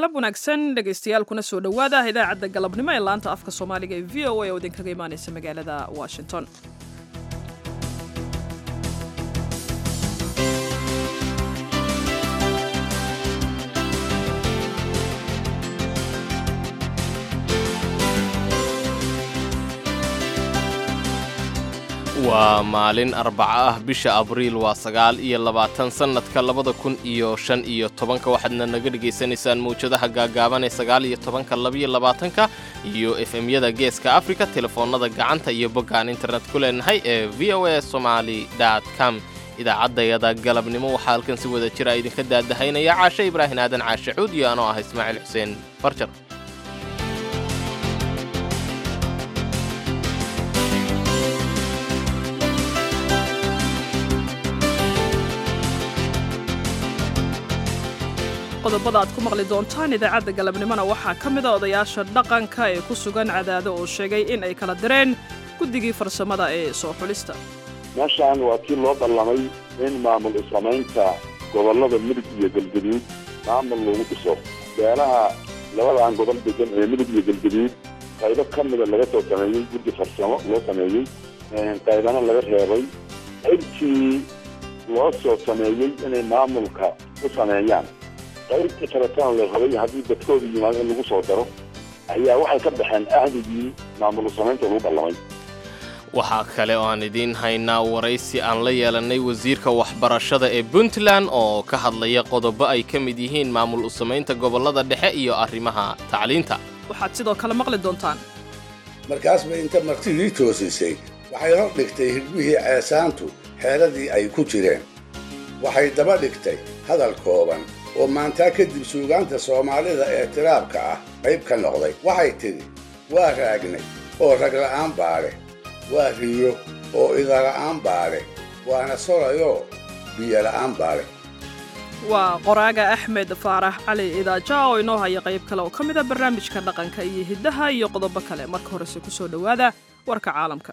galab wanaagsan dhegaystayaal kuna soo dhowaada idaacadda galabnimo ee laanta afka soomaaliga ee v o a oo idinkaga imaanaysa magaalada washington waa maalin arbaco ah bisha abriil waa sagaal iyo labaatan sannadka labada kun iyo shan iyo tobanka waxaadna naga dhegaysanaysaan mawjadaha gaagaaban ee sagaal iyo tobanka labiyo labaatanka iyo efemyada geeska afrika telefoonnada gacanta iyo boggaan internet ku leenahay ee v o a somaali com idaacaddayada galabnimo waxaa halkan si wada jira idinka daadahaynaya caashe ibraahin aadan caashe cuud iyo anoo ah ismaaciil xuseen farjar qodobada aad ku maqli doontaan idaacadda galabnimona waxaa ka mida odayaasha dhaqanka ee ku sugan cadaado oo sheegay in ay kala direen guddigii farsamada ee soo xulista meeshaan waa kii loo ballamay in maamul isamaynta gobollada midug iyo galgaduud maamul lagu dhiso beelaha labadan gobol degan ee midug iyo galgaduud qaybo ka mida laga soo sameeyey guddi farsamo loo sameeyey qaybana laga reebay qaybtii loo soo sameeyey inay maamulka u sameeyaan qaybtii kaletana la rabay haddii dadkooda yimaado in lagu soo daro ayaa waxay ka baxeen ahdigii maamul samaynta lagu ballamay waxaa kale oo aan idiin haynaa waraysi aan la yeelannay wasiirka waxbarashada ee puntland oo ka hadlaya qodobo ay ka mid yihiin maamul u samaynta gobollada dhexe iyo arrimaha tacliinta waxaad sidoo kale maqli doontaan markaas bay inta martidii toosisay waxay hor dhigtay hirbihii ceesaantu xeeradii ay ku jireen waxay daba dhigtay hadal kooban oo maantaa kadib suugaanta soomaalida ee tiraabka ah qayb ka noqday waxay tidhi waa raagnay oo ragla'aan baadhe waa riyo oo idala'aan baadhe waana solayoo biyola'aan baadhe waa qoraaga axmed faarax cali idaaja oo inoo haya qayb kale oo ka mida barnaamijka dhaqanka iyo hiddaha iyo qodobo kale marka horese ku soo dhowaada warka caalamka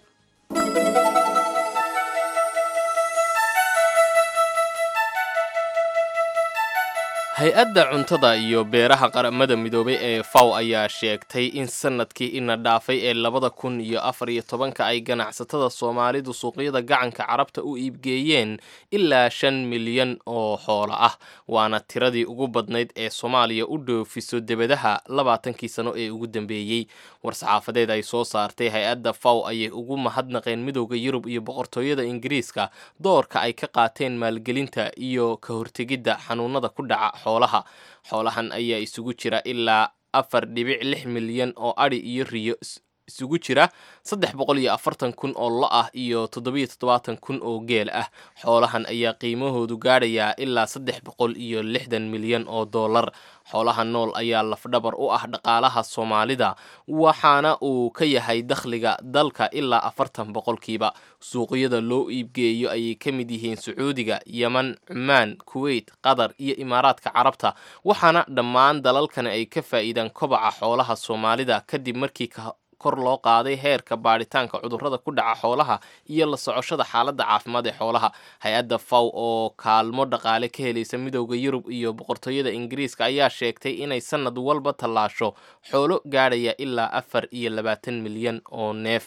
hay-adda cuntada iyo beeraha qaramada midoobay ee faw ayaa sheegtay in sanadkii ina dhaafay ee labada kun iyo afar iyo tobanka ay ganacsatada soomaalidu suuqyada gacanka carabta u iibgeeyeen ilaa shan milyan oo xoolo ah waana tiradii ugu badnayd ee soomaaliya u dhoofiso debadaha labaatankii sano ee ugu dambeeyey war-saxaafadeed ay soo saartay hay-adda faw ayay ugu mahadnaqeen midowda yurub iyo boqortooyada ingiriiska doorka ay ka qaateen maalgelinta iyo ka hortegidda xanuunada ku dhaca xoolaha xoolahan ayaa isugu jira ilaa afar dhibic lix milyan oo adhi iyo riyo isugu jira saddex boqol iyo afartan kun oo lo ah iyo toddobiyo toddobaatan kun oo geel ah xoolahan ayaa qiimahoodu gaadhayaa ilaa saddex boqol iyo lixdan milyan oo dollar xoolaha nool ayaa lafdhabar u ah dhaqaalaha soomaalida waxaana uu ka yahay dakhliga dalka ilaa afartan boqolkiiba suuqyada loo iibgeeyo ayay ka mid yihiin sacuudiga yeman cumaan kuweyt qatar iyo imaaraadka carabta waxaana dhammaan dalalkani ay ka faa'iidaan kobaca xoolaha soomaalida kadib markii kor loo qaaday heerka baadhitaanka cudurrada ku dhaca xoolaha iyo la socoshada xaaladda caafimaad ee xoolaha hay-adda faw oo kaalmo dhaqaale ka helaysa midowda yurub iyo boqortooyada ingiriiska ayaa sheegtay inay sanad walba tallaasho xoolo gaadhaya ilaa afar iyo labaatan milyan oo neef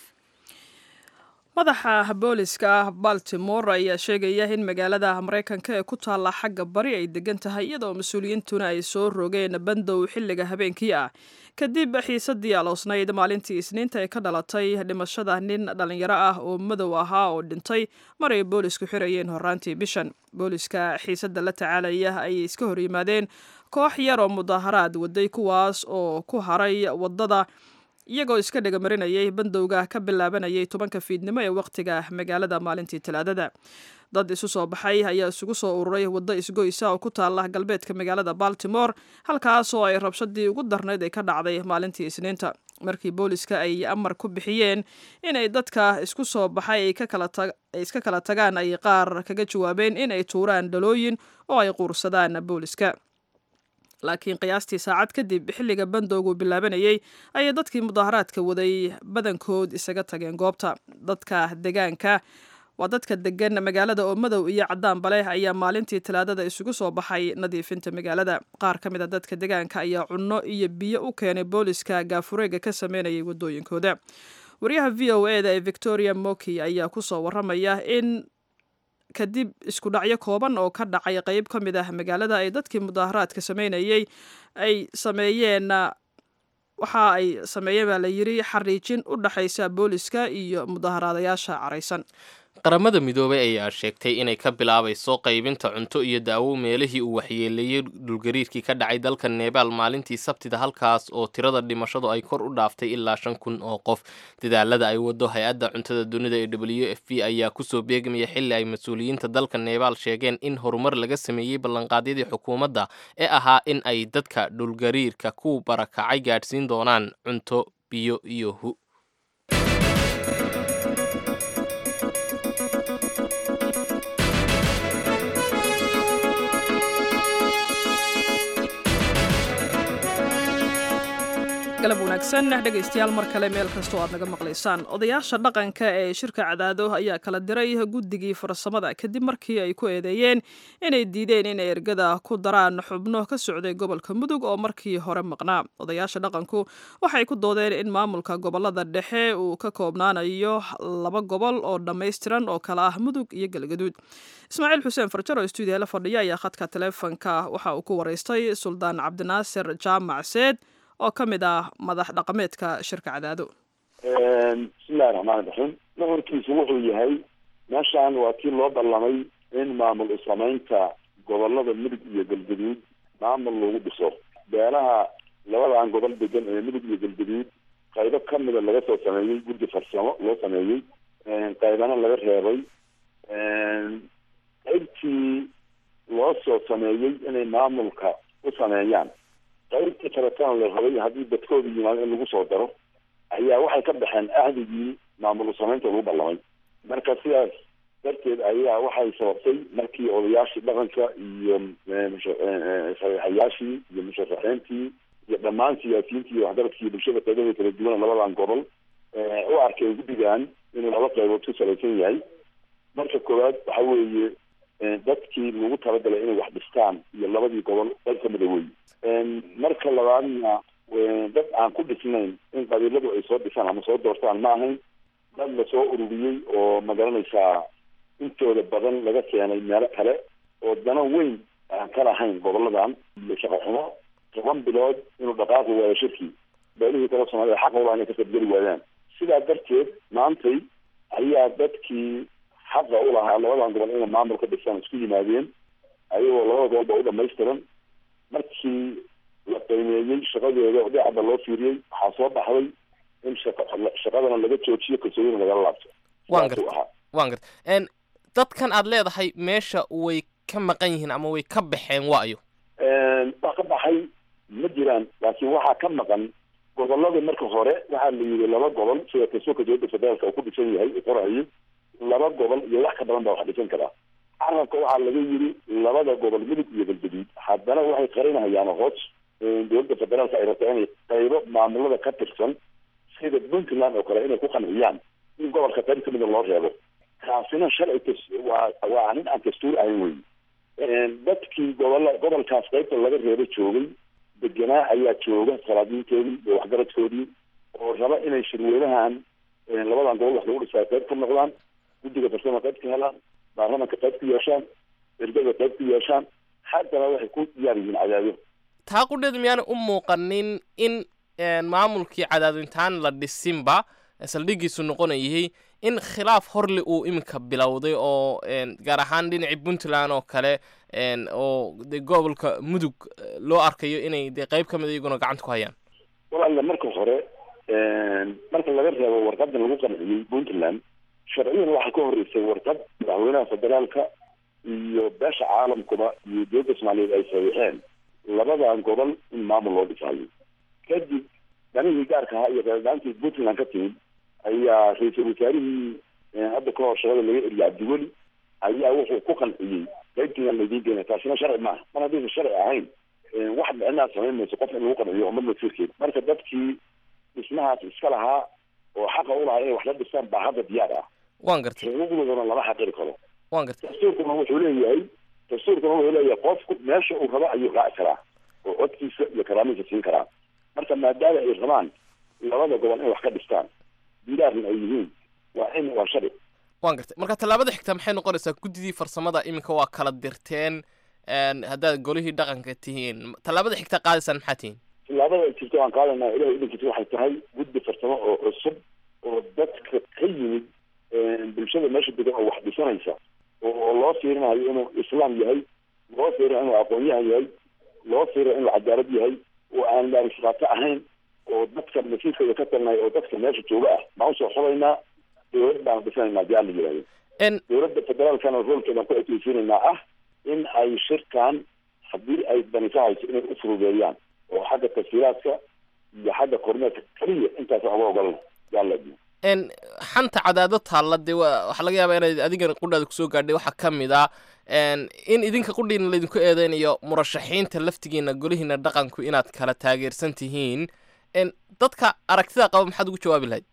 madaxa booliska baltimore ayaa sheegaya in magaalada maraykanka ee ku taalla xagga bari ay degan tahay iyadoo mas-uuliyiintuna ay soo rogeen bandow xilliga habeenkii ah kadib xiisadii aloosnayd maalintii isniinta ee ka dhalatay dhimashada nin dhallinyaro ah oo madow ahaa oo dhintay mar ay boolisku xirayeen horaantii bishan booliska xiisadda la tacaalaya ayay iska hor yimaadeen koox yar oo mudaaharaad waday kuwaas oo ku haray waddada iyagoo iska dhegamarinayay bandowga ka bilaabanayay tobanka fiidnimo ee wakhtiga magaalada maalintii talaadada dad isu soo baxay ayaa isugu soo ururay waddo isgoysa oo ku taala galbeedka magaalada baltimore halkaas oo ay rabshadii ugu darnayd ay ka dhacday maalintii isniinta markii booliska ay amar ku bixiyeen inay dadka isku soo baxay ay iska kala tagaan ay qaar kaga jawaabeen in ay tuuraan dhalooyin oo ay quursadaan booliska laakiin qiyaastii saacad kadib xilliga bandowgu bilaabanayay ayay dadkii mudaaharaadka waday badankood isaga tageen goobta dadka degaanka waa dadka degan magaalada oo madow iyo cadaanba leh ayaa maalintii talaadada isugu soo baxay nadiifinta magaalada qaar ka mid a dadka degaanka ayaa cunno iyo biyo u keenay booliska gaafureega ka sameynayay wadooyinkooda wariyaha v o e da ee victoria moki ayaa kusoo waramaya in kadib isku dhacyo kooban oo ka dhacay qeyb ka mid ah magaalada ay dadkii mudaaharaadka sameynayay ay sameeyeen waxa ay sameeyeen baa la yiri xariijin u dhexaysa booliska iyo mudaaharaadayaasha caraysan qaramada midoobay ayaa sheegtay inay ka bilaabayso qaybinta cunto iyo daawo meelihii uu waxyeeleeyey dhulgariirkii ka dhacay dalka nebaal maalintii sabtida halkaas oo tirada dhimashadu ay kor u dhaaftay ilaa shan kun oo qof dadaalada ay wado hay-adda cuntada dunida ee w f p ayaa kusoo beegmaya xilli ay mas-uuliyiinta dalka nebaal sheegeen in horumar laga sameeyey ballanqaadyadii xukuumadda ee ahaa in ay dadka dhulgariirka ku barakacay gaadhsiin doonaan cunto biyo iyo hu galab wanaagsan dhegaystayaal mar kale meel kastoo aad naga maqlaysaan odayaasha dhaqanka ee shirka cadaado ayaa kala diray guddigii farsamada kadib markii ay ku eedeeyeen inay diideen inay ergada ku daraan xubno ka socday gobolka mudug oo markii hore maqnaa odayaasha dhaqanku waxay ku doodeen in maamulka gobolada dhexe uu ka koobnaanayo laba gobol oo dhammaystiran oo kale ah mudug iyo galgaduud ismaaciil xuseen farjar oo stuudiya la fadhiya ayaa khadka taleefonka waxa uu ku waraystay suldaan cabdinaasir jaamac seed oo ka mid ah madax dhaqameedka shirka cadaado bismillahi raxmaani raxiim nuxurkiisu wuxuu yahay meeshaan waa kii loo ballamay in maamul usamaynta gobolada mudug iyo galgaduud maamul lagu dhiso beelaha labadan gobol degan ee mudug iyo galgaduud qaybo kamida laga soo sameeyey guddi farsamo loo sameeyey qaybana laga reebay qaybtii loo soo sameeyey inay maamulka u sameeyaan qaybtii kaletana la rabay haddii dadkooda yimaado in lagu soo daro ayaa waxay ka baxeen ahdigii maamul usamaynta lagu ballamay marka sidaas darteed ayaa waxay sababtay markii odayaashii dhaqanka iyo sareexayaashii iyo musharaxiintii iyo dhammaan siyaasiyiintii iyo waxgaradkii bulshada qaybada kala duwan labadan gobol u arkay guddigan inuu laba qaybood ku salaysan yahay marka koowaad waxa weeye dadkii lagu talagalay inay wax dhistaan iyo labadii gobol qayb kamida wey marka labaadna dad aan ku dhisnayn in qabiiladu ay soo dhisaan ama soo doortaan ma ahayn dad lasoo ururiyey oo magaranaysaa intooda badan laga keenay meelo kale oo dana weyn aan ka lahayn goboladan iyo shaqo xumo toban bilood inuu dhaqaaqi waayo shirkii beelihii kale soomaalida xaqa ulaha inay ka qaybgeli waayaan sidaa darteed maantay ayaa dadkii xaqa u lahaa labadan gobol inay maamul ka dhisaan isku yimaadeen ayagoo labada gobol ba u dhamaystiran markii la qiimeeyey shaqadooda oo dhinacba loo fiiriyey waxaa soo baxday in shaqa shaqadana laga joojiyo kalsoonina lagala laabto waan garta waan garta dadkan aad leedahay meesha way ka maqan yihiin ama way ka baxeen waayo wax ka baxay ma jiraan laakiin waxaa ka maqan gobolada marka hore waxaa la yidhi laba gobol sida kasoka dowladda federaalka uu ku dhisan yahay qorayo laba gobol iyo wax ka badan baa wax dhisan karaa carabka waxaa laga yidhi labada gobol mudug iyo galgaduud haddana waxay qarinahayaan hoos dowladda federaalka ay rabta inay qaybo maamulada ka tirsan sida puntland oo kale inay ku qanciyaan in gobolka qayb kamida loo reebo kaasina sharci waa waa nin aan dastuur ahayn wey dadkii gobola gobolkaas qaybta laga reebo joogay deganaa ayaa jooga salaadiintoodii iyo waxgaradkoodii oo raba inay shirweynahan labadan gobol wax lagu dhisaa qayb ka noqdaan guddiga farsama qayb ka helaan baarlamanka qayb ku yeeshaan ergada qayb ku yeeshaan haddana waxay ku diyaar yihiin cadaado taa qudheed miyaana u muuqanin in maamulkii cadaadintaan la dhisinba saldhigiisu noqonayay in khilaaf horle uu iminka bilowday oo gaar ahaan dhinacii puntland oo kale oo de gobolka mudug loo arkayo inay de qayb ka mid iyaguna gacanta ku hayaan walaalla marka hore marka laga reebo warqadan lagu qanciyey puntland sharciyan waxaa ka horeysay warqad madaxweynaha federaalka iyo beesha caalamkuba iyo dowladda soomaaliyeed ay saxiixeen labadan gobol in maamul loo dhisayo kadib danihii gaarka ahaa iyo reerdaantii puntland ka timid ayaa ra-iisul wasaarihii hadda ka hor shaqada laga eriyay cabdiweli ayaa wuxuu ku qanciyey qaybtiian laydiin geena taasina sharci maaha mar haddaysan sharci ahayn wax micnaa samayn mayso qof in lagu qanciyo umad masiirkeed marka dadkii dhismahaas iska lahaa oo xaqa u lahaa inay wax la dhistaan baa hadda diyaar ah waan gartay xuquuqdoodana lama xaqiri karo waan gartay dastuurkuna wuxuu leeyahay dastuurkuna wuxuu leeyahay qofku meesha uu rabo ayuu raaci karaa oo codkiisa iyo karaamiisa siin karaa marka maadaama ay rabaan labada gobol in wax ka dhistaan bilaarna ay yihiin waa in waa sharci waan gartay marka tallaabada xigta maxay noqonaysaa guddidii farsamada iminka waa kala dirteen haddaad golihii dhaqanka tihiin tallaabada xigta qaadaysaan maxaa tihiin tillaabada jirta waan qaadanaa ilahay idinkiisa waxay tahay guddi farsamo oo cusub oo dadka ka yimid bulshada meesha degan oo wax dhisanaysa oo loo fiirinayo inuu islaam yahay loo fiirinayo inuu aqoon-yahan yahay loo fiirinayo inuu cadaalad yahay oo aan laarifaato ahayn oo dadka masiirkooda ka talnay oo dadka meesha jooga ah baan usoo xulaynaa dowlad baan dhisanaynaa hadii aan la yihahdo dowladda federaalkana roolkeedaan ku ekeysiinaynaa ah in ay shirkan haddii ay dani ka hayso inay u furudeeyaan oo xagga tafsiiraadka iyo xagga kormeerka keliya intaas oga ogolna yaala xanta cadaado taalla dee wa waxaa laga yaabaa inayd adigan qudhaada kusoo gaadhay waxaa ka mid ah in idinka qudhiina laydinku eedeynayo murashaxiinta laftigiina golihiina dhaqanku inaad kala taageersan tihiin dadka aragtida qaba maxaad ugu jawaabi lahayd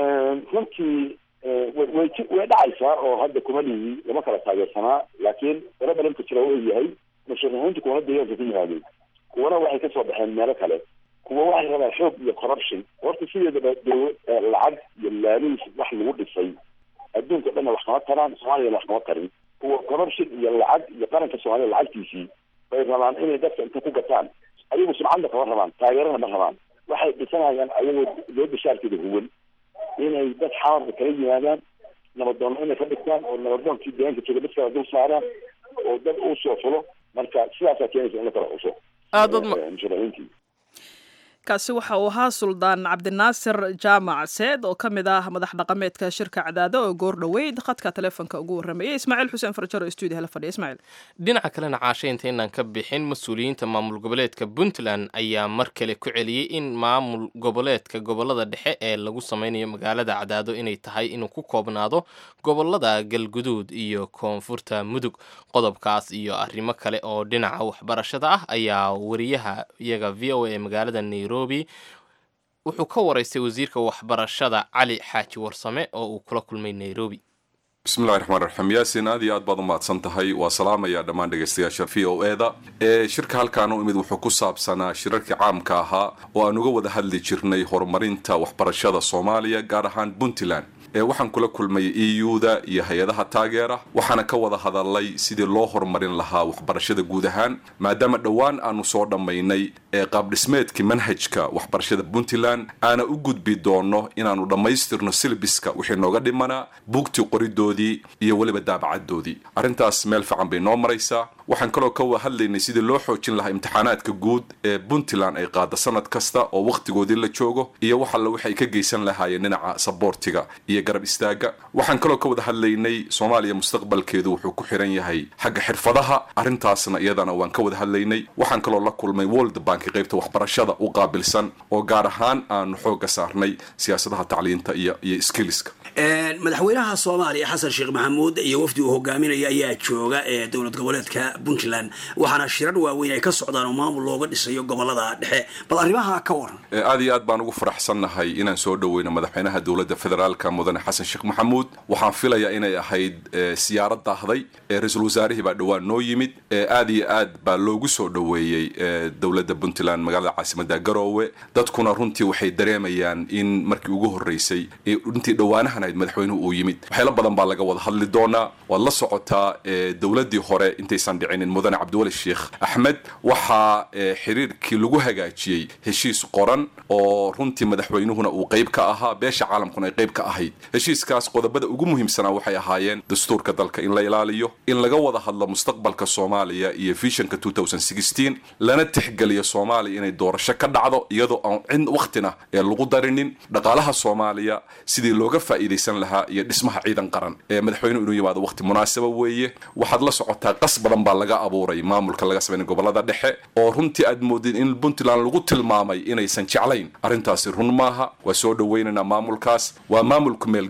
runtii way way dhacaysaa oo hadda kuma lihi lama kala taageersanaa laakiin barabalanka jira uu yahay musharaxiintu kuwana deegaanka ka yimaadeen kuwana waxay kasoo baxeen meelo kale kuwa waxay rabaan xoog iyo corruption horta sideedaba dowlad lacag iyo laaluus wax lagu dhisay adduunka o dhanna wax kama taraan soomaaliyana wax kama tarin kuwa corruption iyo lacag iyo qaranka soomaaliya lacagtiisii bay rabaan inay dadka inta ku gataan ayagu sumcadna kama rabaan taageerana ma rabaan waxay dhisanayaan ayagoo dowladda shaarkeeda huwan inay dad xamarka kala yimaadaan nabadoonna inay ka dhigtaan oo nabadoonkii deegaanka jooga dadkala dul saaraan oo dad uu soo fulo marka sidaasaa keenaysa in la kala xuso musharaxiintii kaasi waxa uu ahaa suldaan cabdinaasir jaamac seed oo ka mid ah madax dhaqameedka shirka cadaado oo goor dhoweyd khadka taleefonka ugu warramayay ismaaciil xuseen farjaro stuudiyaha la fadhiya ismaaciil dhinaca kalena caashaynta inaan ka bixin mas-uuliyiinta maamul goboleedka puntland ayaa mar kale ku celiyey in maamul goboleedka gobolada dhexe ee lagu sameynayo magaalada cadaado inay tahay inuu ku koobnaado gobolada galguduud iyo koonfurta mudug qodobkaas iyo arrimo kale oo dhinaca waxbarashada ah ayaa wariyaha iyaga v o a ee magaalada nairobi wuxuu ka waraystay wasiirka waxbarashada cali xaaji warsame oo uu kula kulmay nairobi bismillahi raxmaan raxiim yaasin aad iyo aad baad u mahadsan tahay waa salaamaya dhammaan dhegaystayaasha v o e da ee shirka halkaan u imid wuxuu ku saabsanaa shirarkii caamka ahaa oo aan uga wada hadli jirnay horumarinta waxbarashada soomaaliya gaar ahaan puntland ee waxaan kula kulmay e u-da iyo hay-adaha taageera waxaana ka wada hadalay sidii loo horumarin lahaa waxbarashada guud ahaan maadaama dhowaan aanu soo dhammaynay ee qaabdhismeedkii manhajka waxbarashada puntland aana u gudbi doono inaanu dhammaystirno silbiska wixii nooga dhimanaa buugtii qoridoodii iyo weliba daabacadoodii arrintaas meel fiican bay noo maraysaa waxaan kaloo ka wada hadlaynay sidii loo xoojin lahaa imtixaanaadka guud ee puntland ay qaada sanad kasta oo wakhtigoodii la joogo iyo wax alla waxay ka geysan lahaayeen dhinaca saboortiga iyo garab istaaga waxaan kaloo ka wada hadlaynay soomaaliya mustaqbalkeedu wuxuu ku xiran yahay xagga xirfadaha arrintaasna iyadana waan ka wada hadlaynay waxaan kaloo la kulmay world bank qaybta waxbarashada u qaabilsan oo gaar ahaan aanu xooga saarnay siyaasadaha tacliinta iyo iyo skilliska madaxweynaha soomaaliya xasan sheekh maxamuud iyo wafdi uu hogaaminaya ayaa jooga ee dowlad goboleedka puntland waxaana shirar waaweyn ay ka socdaan oo maamul looga dhisayo gobolada dhexe bal arrimaha ka waran aad iyo aad baan ugu faraxsannahay inaan soo dhoweyno madaxweynaha dowladda federaalka mudane xasan sheekh maxamuud waxaan filayaa inay ahayd siyaarad daahday ra-iisul wasaarihii baa dhowaan noo yimid aad iyo aad baa loogu soo dhoweeyey dowladda puntland magaalada caasimada garoowe dadkuna runtii waxay dareemayaan in markii ugu horeysay runtii dhowaanahan ahayd madaxweynuhu uu yimid waxyaalo badan baa laga wada hadli doonaa waad la socotaa dowladdii hore intaysan dhicinin mudane cabdiwali sheekh axmed waxaa xiriirkii lagu hagaajiyey heshiis qoran oo runtii madaxweynuhuna uu qayb ka ahaa beesha caalamkuna ay qayb ka ahayd heshiiskaas qodobada ugu muhiimsanaa waxay ahaayeen dastuurka dalka in la ilaaliyo in laga wada hadlo mustaqbalka soomaaliya iyo visionka lana tixgeliyo soomaaliya inay doorasho ka dhacdo iyadoo aan cid waktina ee lagu darinin dhaqaalaha soomaaliya sidii looga faa'iidaysan lahaa iyo dhismaha ciidan qaran ee madaxweynuhu inuu yimaado waqti munaasaba weeye waxaad la socotaa qas badan baa laga abuuray maamulka laga sameynay gobolada dhexe oo runtii aad moodid in puntland lagu tilmaamay inaysan jeclayn arrintaasi run maaha waa soo dhoweynaynaa maamulkaas waa maamulku meel gaara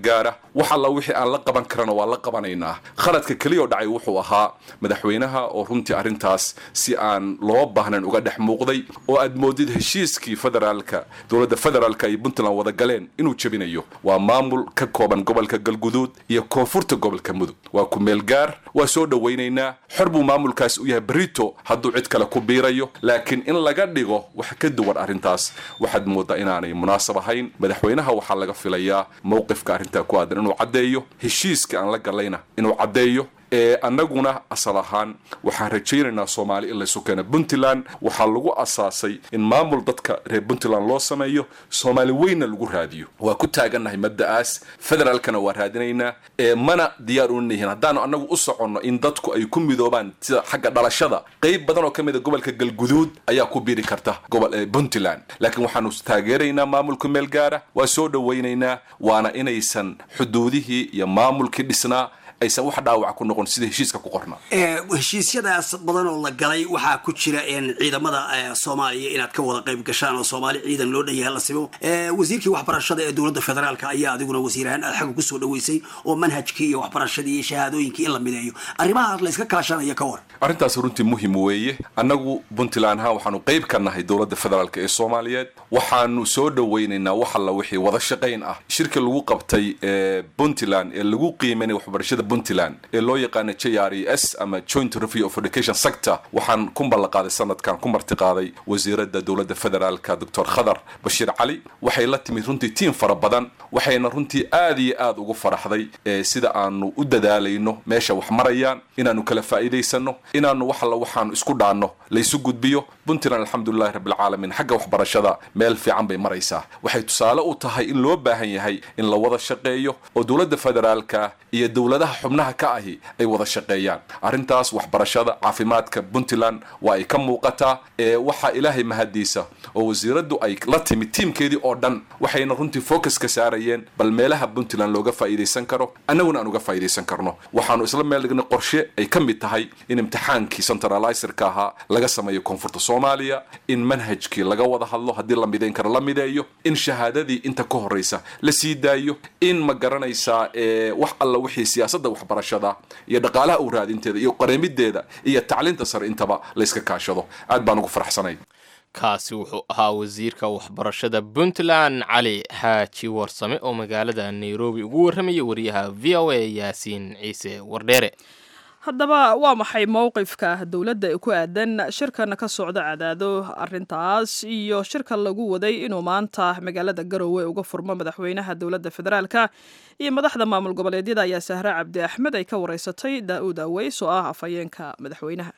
wax alla wixii aan la qaban karana waa la qabanaynaa khaladka keliya oo dhacay wuxuu ahaa madaxweynaha oo runtii arrintaas si aan loo baahnayn uga dhex muuqday oo aad moodid heshiiskii federaalka dowladda federaalka ay puntland wada galeen inuu jebinayo waa maamul ka kooban gobolka galguduud iyo koonfurta gobolka mudug waa ku meel gaar waa soo dhowaynaynaa xor buu maamulkaas u yahay berito hadduu cid kale ku biirayo laakiin in laga dhigo wax ka duwan arrintaas waxaad moodaa inaanay munaasab ahayn madaxweynaha waxaa laga filayaa mowqifka arrintaa ku aadan inuu caddeeyo heshiiska aan la galayna inuu caddeeyo ee annaguna asal ahaan waxaan rajaynaynaa soomaali in laysu keeno puntland waxaa lagu asaasay in maamul dadka reer puntland loo sameeyo soomaali weynna lagu raadiyo waa ku taagannahay mabda'aas federaalkana waa raadinaynaa ee mana diyaar una yihiin haddaanu annagu u soconno in dadku ay ku midoobaan sida xagga dhalashada qayb badan oo ka mid a gobolka galguduud ayaa ku biri karta gobol puntland laakiin waxaanu taageeraynaa maamulka meel gaara waa soo dhowaynaynaa waana inaysan xuduudihii iyo maamulkii dhisnaa aysan wax dhaawac ku noqon sida heshiiska ku qorna heshiisyadaas badan oo la galay waxaa ku jira ciidamada soomaaliya inaad ka wada qayb gashaan oo soomaali ciidan loo dhan yahay la simo wasiirkii waxbarashada ee dowladda federaalka ayaa adiguna wasiir ahaan aad xagga kusoo dhaweysay oo manhajkii iyo waxbarashadii iyo shahaadooyinkii in la mideeyo arrimahaas la iska kaashanaya ka war arrintaas runtii muhim weeye annagu puntland ahaan waxaanu qayb ka nahay dowladda federaalk ee soomaaliyeed waxaanu soo dhowaynaynaa wax alla wixii wada shaqayn ah shirka lagu qabtay ee puntland ee lagu qiimaynay waxbarashada puntland ee loo yaqaana j r e s ama joint review of education sector waxaan ku ballanqaaday sanadkan ku martiqaaday wasiiradda dowladda federaalka doctor khadar bashiir cali waxay la timid runtii tiim fara badan waxayna runtii aad iyo aad ugu faraxday sida aanu u dadaalayno meesha wax marayaan inaanu kala faa'iidaysano inaanu wax alla waxaanu isku dhaanno laysu gudbiyo puntland alxamdulilahi rabbilcaalamiin xagga waxbarashada meel fiican bay maraysaa waxay tusaale u tahay in loo baahan yahay in la wada shaqeeyo oo dowladda federaalka iyo dowladaha xubnaha ka ahi ay wada shaqeeyaan arrintaas waxbarashada caafimaadka puntland waa ay ka muuqataa ee waxaa ilaahay mahadiisa oo wasiiraddu ay la timid tiimkeedii oo dhan waxayna runtii focus ka saarayeen bal meelaha puntland looga faa'iidaysan karo annaguna aan uga faa'iidaysan karno waxaanu isla meel dhignay qorshe ay ka mid tahay in imtixaankii centralizerka ahaa laga sameeyo koonfurta soomaaliya in manhajkii laga wada hadlo haddii la midayn karo la mideeyo in shahaadadii inta ka horraysa la sii daayo in ma garanaysaa wax alla wixii siyaasadda waxbarashada iyo dhaqaalaha u raadinteeda iyo qareemideeda iyo tacliinta sare intaba layska kaashado aad baan ugu faraxsanay kaasi wuxuu ahaa wasiirka waxbarashada puntland cali xaaji warsame oo magaalada nairobi ugu warramaya wariyaha v o a yaasiin ciise wardheere haddaba waa maxay mowqifka dowladda ee ku aadan shirkan ka socda cadaado arintaas iyo shirka lagu waday inuu maanta magaalada garowe uga furmo madaxweynaha dowladda federaalka iyo madaxda maamul goboleedyada ayaa sahre cabdi axmed ay ka wareysatay daa-uud aweys oo ah afhayeenka madaxweynaha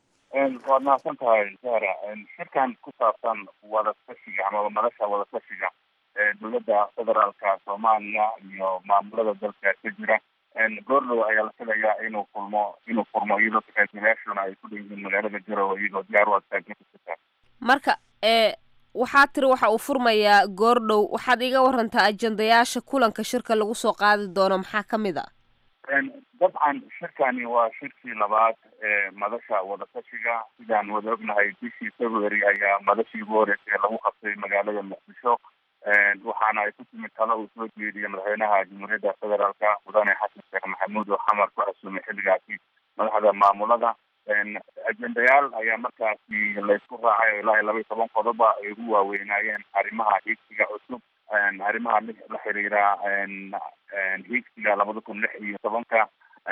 waad mahadsan tahay sahra shirkan ku saabsan wadatashiga amaba madasha wadatashiga ee dowladda federaalka soomaaliya iyo maamulada dalka ka jira goordhow ayaa la filayaa inuu kulmo inuu furmo iyadoo takaasilayaashuna ay ku dhan yihiin magaalada garowe iyagoo diyaar u adtaagnakusutaa marka ee waxaad tiri waxa uu furmayaa goordhow waxaad iga warantaa ajendayaasha kulanka shirka lagu soo qaadi doono maxaa ka mid a dabcan shirkani waa shirkii labaad ee madasha wadatashiga sidaan wada ognahay bishii february ayaa madashii ugu horeysay lagu qabtay magaalada muqdisho waxaana ay ku timid talo uu soo jeediyay madaxweynaha jamhuuriyadda federaalka mudane xasan sheekh maxamuud oo xamar ku casuumay xilligaasi madaxda maamulada ajendayaal ayaa markaasi laysku raacay oo ilaa iyo laba iyo toban qodoba ay ugu waaweynaayeen arrimaha hiigsiga cusub arrimaha la xiriira hiigsiga labada kun lix iyo tobanka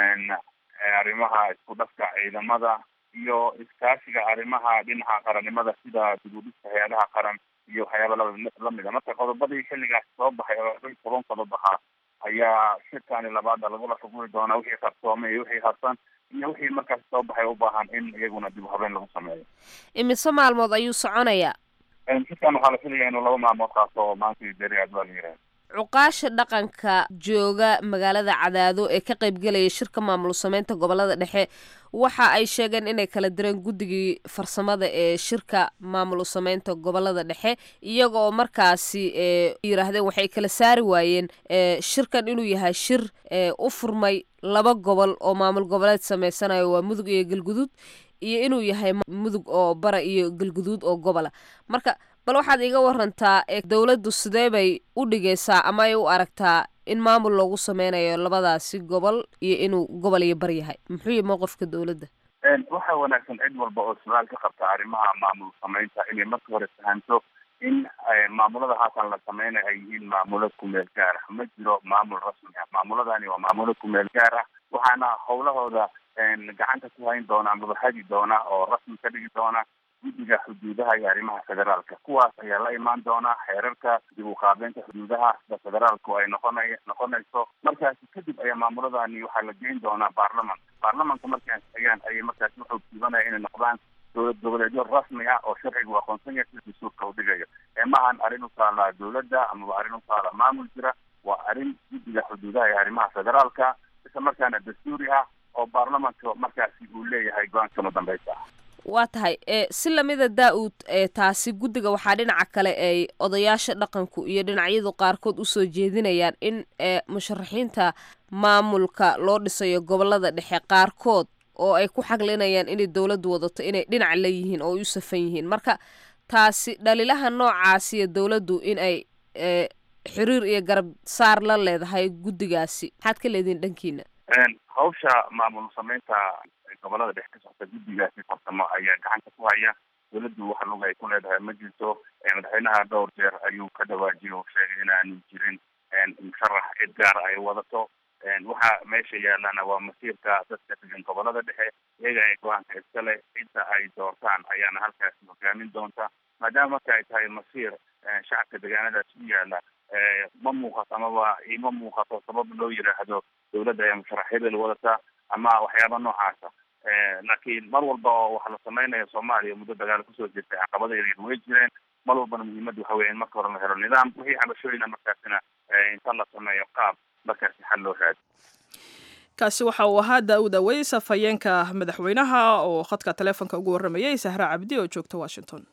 arrimaha isku dhafka ciidamada iyo iskaashiga arrimaha dhinaca qarannimada sida dib u dhiska hay-adaha qaran iyo waxyaaba lamid a marka qodobadii xilligaas soo baxay oo laba iyo toban qodob ahaa ayaa shirkani labaada lagula xuguri doonaa wixii qarsoomay iyo wixii harsan iyo wixii markaas soo baxay u baahan in iyaguna dib habeen lagu sameeyo imise maalmood ayuu soconayaa shirkan waxaa la filaya inuu laba maalmood qaato oo maanta deriaad waa la yidhaha cuqaasha dhaqanka jooga magaalada cadaado ee ka qaybgelaya shirka maamul sameynta gobolada dhexe waxa ay sheegeen inay kala direen guddigii farsamada ee shirka maamul sameynta gobolada dhexe iyaga oo markaasi yiraahdeen waxay kala saari waayeen shirkan inuu yahay shir u furmay laba gobol oo maamul goboleed sameysanayo waa mudug iyo galguduud iyo inuu yahay mudug oo bara iyo galguduud oo gobola marka bal waxaad iga warantaa dowladdu sidee bay u dhigaysaa ama ay u aragtaa in maamul loogu sameynayo labadaasi gobol iyo inuu gobol iyo bar yahay muxuu yahay mowqifka dowladda waxaa wanaagsan cid walba oo su-aal ka qabta arrimaha maamul samaynta inay marka hore fahanto in maamulada haatan la sameynayo ay yihiin maamulo kumeel gaar ah ma jiro maamul rasmi ah maamuladani waa maamulo kumeel gaar ah waxaana howlahooda gacanta ku hayn doona amaba hagi doona oo rasmi ka dhigi doona guddiga xuduudaha iyo arrimaha federaalka kuwaas ayaa la imaan doona xeerarka dib u qaabeynta xuduudaha sida federaalku ay noqonay noqonayso markaasi kadib ayaa maamuladani waxaa la geyn doonaa baarlamanka baarlamanka markay ansixiyaan ayay markaasi wuxuu jiibanaya inay noqdaan dowlad goboleedyo rasmi ah oo sharcigu aqoonsan yahay sida dastuurka u dhigayo ee maahan arrin u taala dowladda amaba arrin u taala maamul jira waa arrin guddiga xuduudaha iyo arrimaha federaalka isla markaana dastuuri ah oo baarlamanka markaasi uu leeyahay go-aanka madambeysa ah waa tahay si lamida daa-uud taasi guddiga waxaa dhinaca kale ay odayaasha dhaqanku iyo dhinacyadu qaarkood usoo jeedinayaan in musharaxiinta maamulka loo dhisayo gobolada dhexe qaarkood oo ay ku xaglinayaan inay dowladdu wadato inay dhinac leeyihiin oo ay u safan yihiin marka taasi dhaliilaha noocaasiyo dowladdu in ay xiriir iyo garab saar la leedahay guddigaasi maxaad ka leedihin dhankiina hawsha maamul sameynta gobolada dhexe ka socota guddigaasi farsamo ayaa gacanta ku haya dowladdu waxa lug ay ku leedahay ma jirto madaxweynaha dhowr jeer ayuu ka dhawaajiyo oo sheegay inaanu jirin musharax cid gaar ay wadato waxa meesha yaalana waa masiirka dadka degan gobolada dhexe iyaga ay go-aanka iskale cidda ay doortaan ayaana halkaasi hogaamin doonta maadaama marka ay tahay masiir shacabka deegaanadaas u yaala ma muuqato amaba ima muuqato sabab loo yiraahdo dowladda ayaa musharaxyada wadata ama waxyaaba noocaasa laakiin mar walba oo waxa la sameynaya soomaaliya muddo dagaal kusoo jirtay caqabada yaryar way jireen mar walbana muhiimadda waxa weya in marka hore la helo nidaam wixii cabashooyina markaasina inta la sameeyo qaab markaasi xal loo raadi kaasi waxa uu ahaa daa-uud aweys afhayeenka madaxweynaha oo khadka taleefonka ugu warramayay sahra cabdi oo joogta washington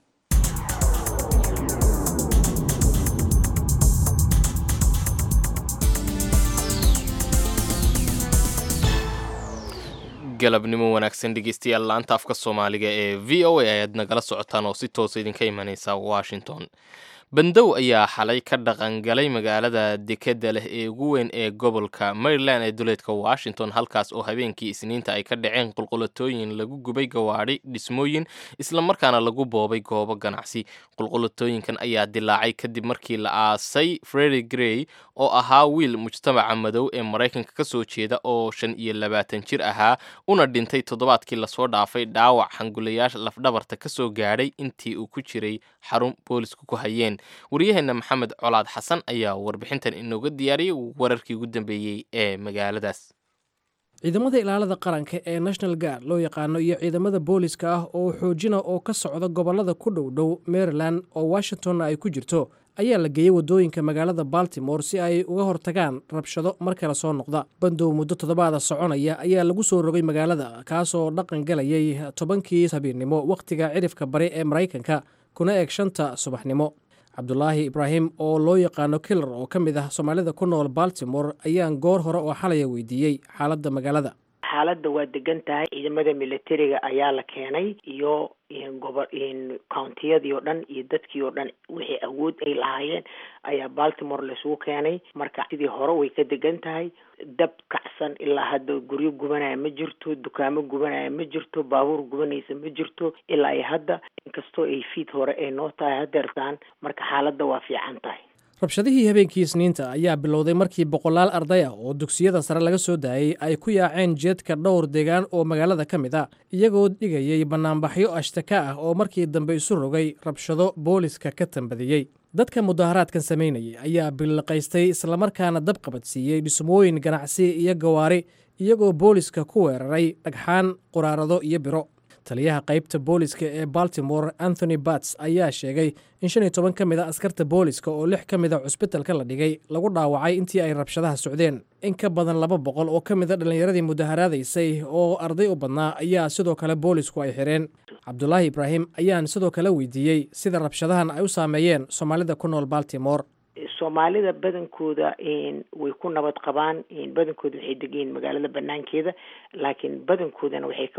galabnimo wanaagsan dhegeystayaal laanta afka soomaaliga ee v o a ayaad nagala socotaan oo si toosa idinka imaneysa washington bandow ayaa xalay ka dhaqangalay magaalada dekeda leh ee ugu weyn ee gobolka maryland ee duleedka washington halkaas oo habeenkii isniinta ay ka dhaceen qulqulatooyin lagu gubay gawaadhi dhismooyin islamarkaana lagu boobay goobo ganacsi qulqulatooyinkan ayaa dilaacay kadib markii la aasay fredi grey oo ahaa wiil mujtamaca madow ee maraykanka ka soo jeeda oo shan iyo labaatan jir ahaa una dhintay toddobaadkii lasoo dhaafay dhaawac hangulayaasha lafdhabarta ka soo gaadhay intii uu ku jiray xarun boolisku ku hayeen waryaheena maxamed colaad xasan ayaa warbixintan inooga diyaariyey wararkii ugu dambeeyey ee magaaladaas ciidamada ilaalada qaranka ee national guard loo yaqaano iyo ciidamada booliska ah oo xoojina oo ka socda gobolada ku dhow dhow maryland oo washingtonna ay ku jirto ayaa la geeyey waddooyinka magaalada baltimore si ay uga hortagaan rabshado mar kale soo noqda bandow muddo toddobaada soconaya ayaa lagu soo rogay magaalada kaasoo dhaqan galayay tobankii habiirnimo wakhtiga cirifka bari ee maraykanka kuna eeg shanta subaxnimo cabdulaahi ibraahim oo loo yaqaano kilar oo ka mid ah soomaalida ku nool baltimore ayaan goor hore oo xalaya weydiiyey xaaladda magaalada xaaladda waa degan tahay ciidamada militariga ayaa la keenay iyo gobo countiyadii oo dhan iyo dadkii oo dhan wixii awood ay lahaayeen ayaa baltimore laisugu keenay marka sidii hore way ka degan tahay dab kacsan ilaa hadda guryo gubanaya ma jirto dukaamo gubanaya ma jirto baabuur gubanaysa ma jirto ilaa iyo hadda inkastoo ay fiid hore ay noo tahay hadeertaan marka xaaladda waa fiican tahay rabshadihii habeenkii isniinta ayaa bilowday markii boqolaal arday ah oo dugsiyada sare laga soo daayey ay ku yaaceen jeedka dhowr deegaan oo magaalada ka mid ah iyagoo dhigayay bannaanbaxyo ashtaka ah oo markii dambe isu rogay rabshado booliska ka tambadiyey dadka mudaharaadkan samaynayay ayaa billiqaystay islamarkaana dab qabadsiiyey dhismooyin ganacsi iyo gawaari iyagoo booliska ku weeraray dhagxaan quraarado iyo biro taliyaha qaybta booliska ee baltimore anthony bats ayaa sheegay in shan iyo toban ka mid a askarta booliska oo lix ka mid a cusbitalka la dhigay lagu dhaawacay intii ay rabshadaha socdeen in ka badan laba boqol oo ka mid a dhallinyaradii mudaharaadaysay oo arday u badnaa ayaa sidoo kale boolisku ay xireen cabdulaahi ibraahim ayaan sidoo kale weydiiyey sida rabshadahan ay u saameeyeen soomaalida ku nool baltimore soomaalida badankooda way ku nabad qabaan badankooda waxay degayiin magaalada banaankeeda laakiin badankoodana waxay ka wada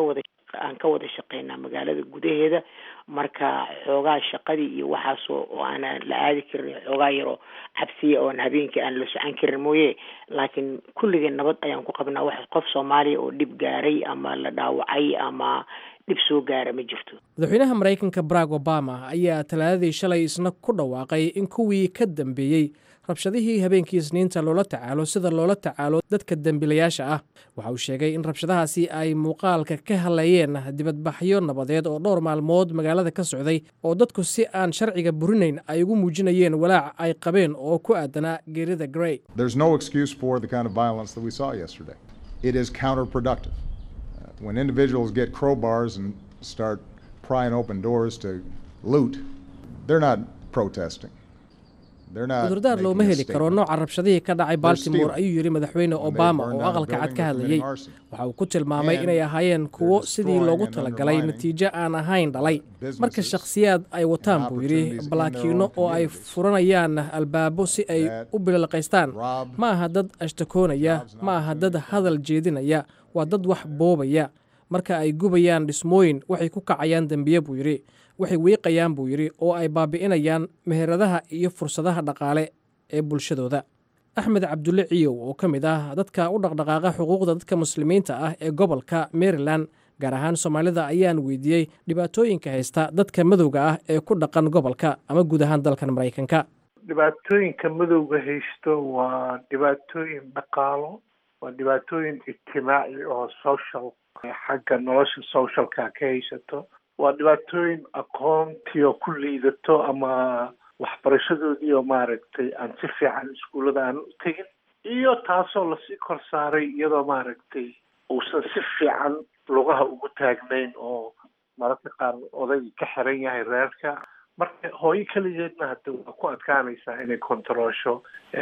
aan ka wada shaqeynaa magaalada gudaheeda marka xoogaa shaqadii iyo waxaasoo oo aanan la aadi karin xoogaa yaroo cabsiya oon habeenkii aan la socon karin mooye laakiin kulligii nabad ayaan ku qabnaa wax qof soomaaliya oo dhib gaaray ama la dhaawacay ama dhib soo gaara ma jirto madaxweynaha maraykanka barack obama ayaa talaadadii shalay isna ku dhawaaqay in kuwii ka dambeeyey rabshadihii habeenkii isniinta loola tacaalo sida loola tacaalo dadka dembiilayaasha ah waxa uu sheegay in rabshadahaasi ay muuqaalka ka hadlayeen dibadbaxyo nabadeed oo dhowr maalmood magaalada ka socday oo dadku si aan sharciga burinayn ay ugu muujinayeen walaac ay qabeen oo ku aadanaa geerida grey There's no excuse for the kind of violence that we saw yesterday. It is counterproductive. Uh, when individuals get crowbars and start prying open doors to loot, they're not protesting. They're not cudurdaar making looma a heli karo statement. nooca rabshadihii ka dhacay baltimore stealing. ayuu yidhi madaxweyne When they obama burn oo down a aqalka cad building, ka they're hadlayey committing arson. waxa uu ku tilmaamay And inay ahaayeen kuwo they're sidii destroying loogu and talagalay undermining natiijo aan ahayn dhalay marka businesses shakhsiyaad ay wataan buu yidhi opportunities in their balaakiino own oo ay communities furanayaan albaabo si ay that u bililaqaystaan rob ma aha dad ashtakoonaya jobs and ma aha dad opportunities hadal jeedinaya waa dad wax boobaya marka ay gubayaan dhismooyin waxay ku kacayaan dembiye buu yidhi waxay wiiqayaan buu yidhi oo ay baabi'inayaan meheradaha iyo fursadaha dhaqaale ee bulshadooda axmed cabdulle ciyow oo ka mid ah dadka u dhaqdhaqaaqa xuquuqda dadka muslimiinta ah ee gobolka maryland gaar ahaan soomaalida ayaan weydiiyey dhibaatooyinka haysta dadka madowga ah ee ku dhaqan gobolka ama guud ahaan dalkan maraykanka dhibaatooyinka madowga haysto waa dhibaatooyin dhaqaalo waa dhibaatooyin ijtimaaci oo social xagga nolosha socialka ka haysato waa dhibaatooyin aqoontiio ku liidato ama waxbarashadoodii oo maaragtay aan si fiican iskuullada aan u tegin iyo taasoo lasii kor saaray iyadoo maaragtay uusan si fiican lugaha ugu taagnayn oo mararka qaar oday ka xiran yahay reerka marka hooyo keligeedna hadda waa ku adkaanaysaa inay kontaroosho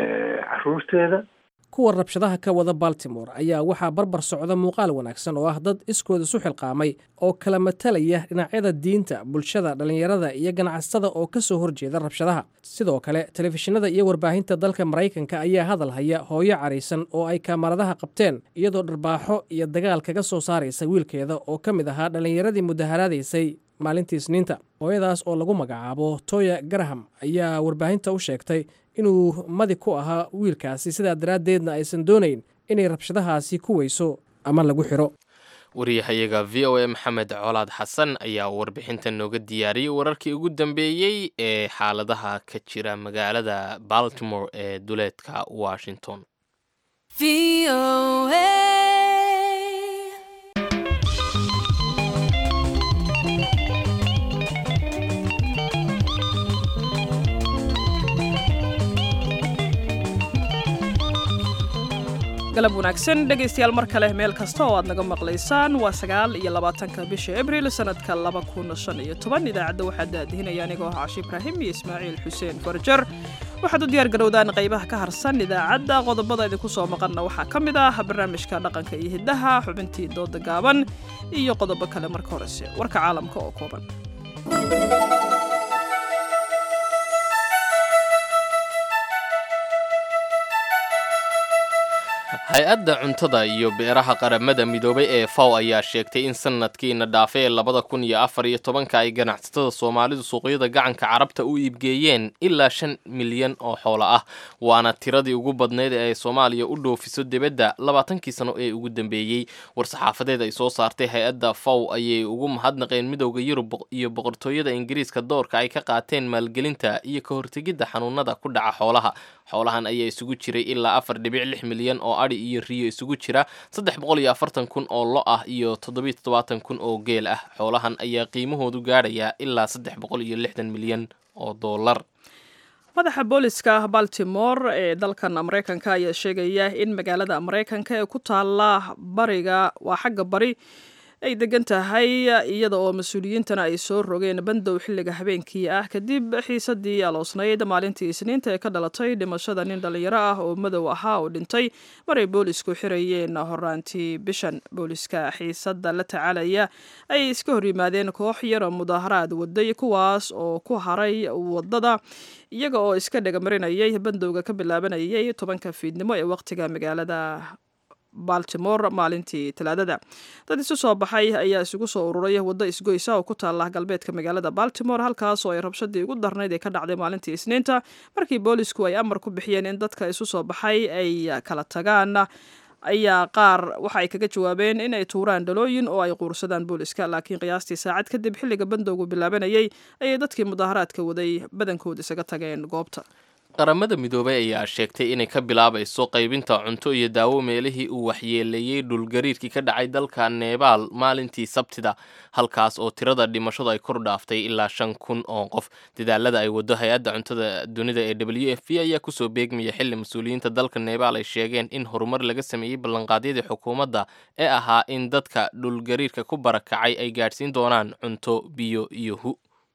caruurteeda kuwa rabshadaha ka wada baltimore ayaa waxaa barbar socda muuqaal wanaagsan oo ah dad iskooda isu xilqaamay oo kala matalaya dhinacyada diinta bulshada dhallinyarada iyo ganacsatada oo ka soo horjeeda rabshadaha sidoo kale telefishinada iyo warbaahinta dalka maraykanka ayaa hadal haya hooyo caraysan oo ay kaamaradaha qabteen iyadoo dharbaaxo iyo dagaal kaga soo saaraysa wiilkeeda oo ka mid ahaa dhallinyaradii mudaharaadaysay maalintii isniinta hooyadaas oo lagu magacaabo toya garaham ayaa warbaahinta u sheegtay inuu madi ku ahaa wiilkaasi sidaa daraaddeedna aysan doonayn inay rabshadahaasi ku weyso ama lagu xiro wariyahayaga v o a maxamed colaad xasan ayaa warbixinta nooga diyaariyey wararkii ugu dambeeyey ee xaaladaha ka jira magaalada baltimore ee duleedka washington galab wanaagsan dhegaystayaal mar kale meel kasta oo aad naga maqlaysaan waa sagaal iyo labaatanka bisha abril sanadka laba kun shan iyo toban idaacadda waxaa daadihinaya anigoo ah cashi ibraahim iyo ismaaciil xuseen farjar waxaad u diyaar garowdaan qaybaha ka harsan idaacadda qodobada idinku soo maqanna waxaa ka mid ah barnaamijka dhaqanka iyo hiddaha xubintii dooda gaaban iyo qodobo kale marka horese warka caalamka oo kooban hay-adda cuntada iyo beeraha qaramada midoobay ee faw ayaa sheegtay in sanadkiina dhaafay ee labada kun iyo afar iyo tobanka ay ganacsatada soomaalidu suuqyada gacanka carabta u iibgeeyeen ilaa shan milyan oo xoolo ah waana tiradii ugu badnayd ee ay soomaaliya u dhoofiso dibadda labaatankii sano ee ugu dambeeyey war-saxaafadeed ay soo saartay hay-adda faw ayay ugu mahadnaqeen midowda yurub iyo boqortooyada ingiriiska doorka ay ka qaateen maalgelinta iyo ka hortegidda xanuunada ku dhaca xoolaha xoolahan ayaa isugu jiray ilaa afar dhibic lix milyan oo adhi iyo riyo isugu jira saddex boqol iyo afartan kun oo lo ah iyo toddobiyo toddobaatan kun oo geel ah xoolahan ayaa qiimahoodu gaadhayaa ilaa saddex boqol iyo lixdan milyan oo dollar madaxa booliska baltimore ee dalkan maraykanka ayaa sheegaya in magaalada maraykanka ee ku taala bariga waa xagga bari ay degan tahay iyada oo mas-uuliyiintana ay soo rogeen bandow xilliga habeenkii ah kadib xiisadii aloosnayd maalintii isniinta ee ka dhalatay dhimashada nin dhallinyaro ah oo madow ahaa oo dhintay maray boolisku xirayeen horaantii bishan booliska xiisada la tacaalaya ayay iska hor yimaadeen koox yara mudaaharaad waday kuwaas oo ku haray wadada iyaga oo iska dhegamarinayay bandowga ka bilaabanayay tobanka fiidnimo ee waqtiga magaalada baltimore maalintii talaadada dad isu soo baxay ayaa isugu soo ururay waddo isgoysa oo ku taala galbeedka magaalada baltimore halkaas oo ay rabshadii ugu darnayd ee ka dhacday maalintii isniinta markii boolisku ay amar ku bixiyeen in dadka isu soo baxay ay kala tagaan ayaa qaar waxa ay kaga jawaabeen in ay tuuraan dhalooyin oo ay quursadaan booliska laakiin qiyaastii saacad kadib xilliga bandowgu bilaabanayay ayay dadkii mudaharaadka waday badankood isaga tageen goobta qaramada midoobay ayaa sheegtay inay ka bilaabayso qaybinta cunto iyo daawo meelihii uu waxyeeleeyey dhulgariirkii ka dhacay dalka nebaal maalintii sabtida halkaas oo tirada dhimashadu ay kor dhaaftay ilaa shan kun oo qof dadaalada ay wado hay-adda cuntada dunida ee w f p ayaa kusoo beegmaya xili mas-uuliyiinta dalka nebaal ay sheegeen in horumar laga sameeyey ballanqaadyadii xukuumadda ee ahaa in dadka dhulgariirka ku barakacay ay gaadhsiin doonaan cunto biyo iyo hu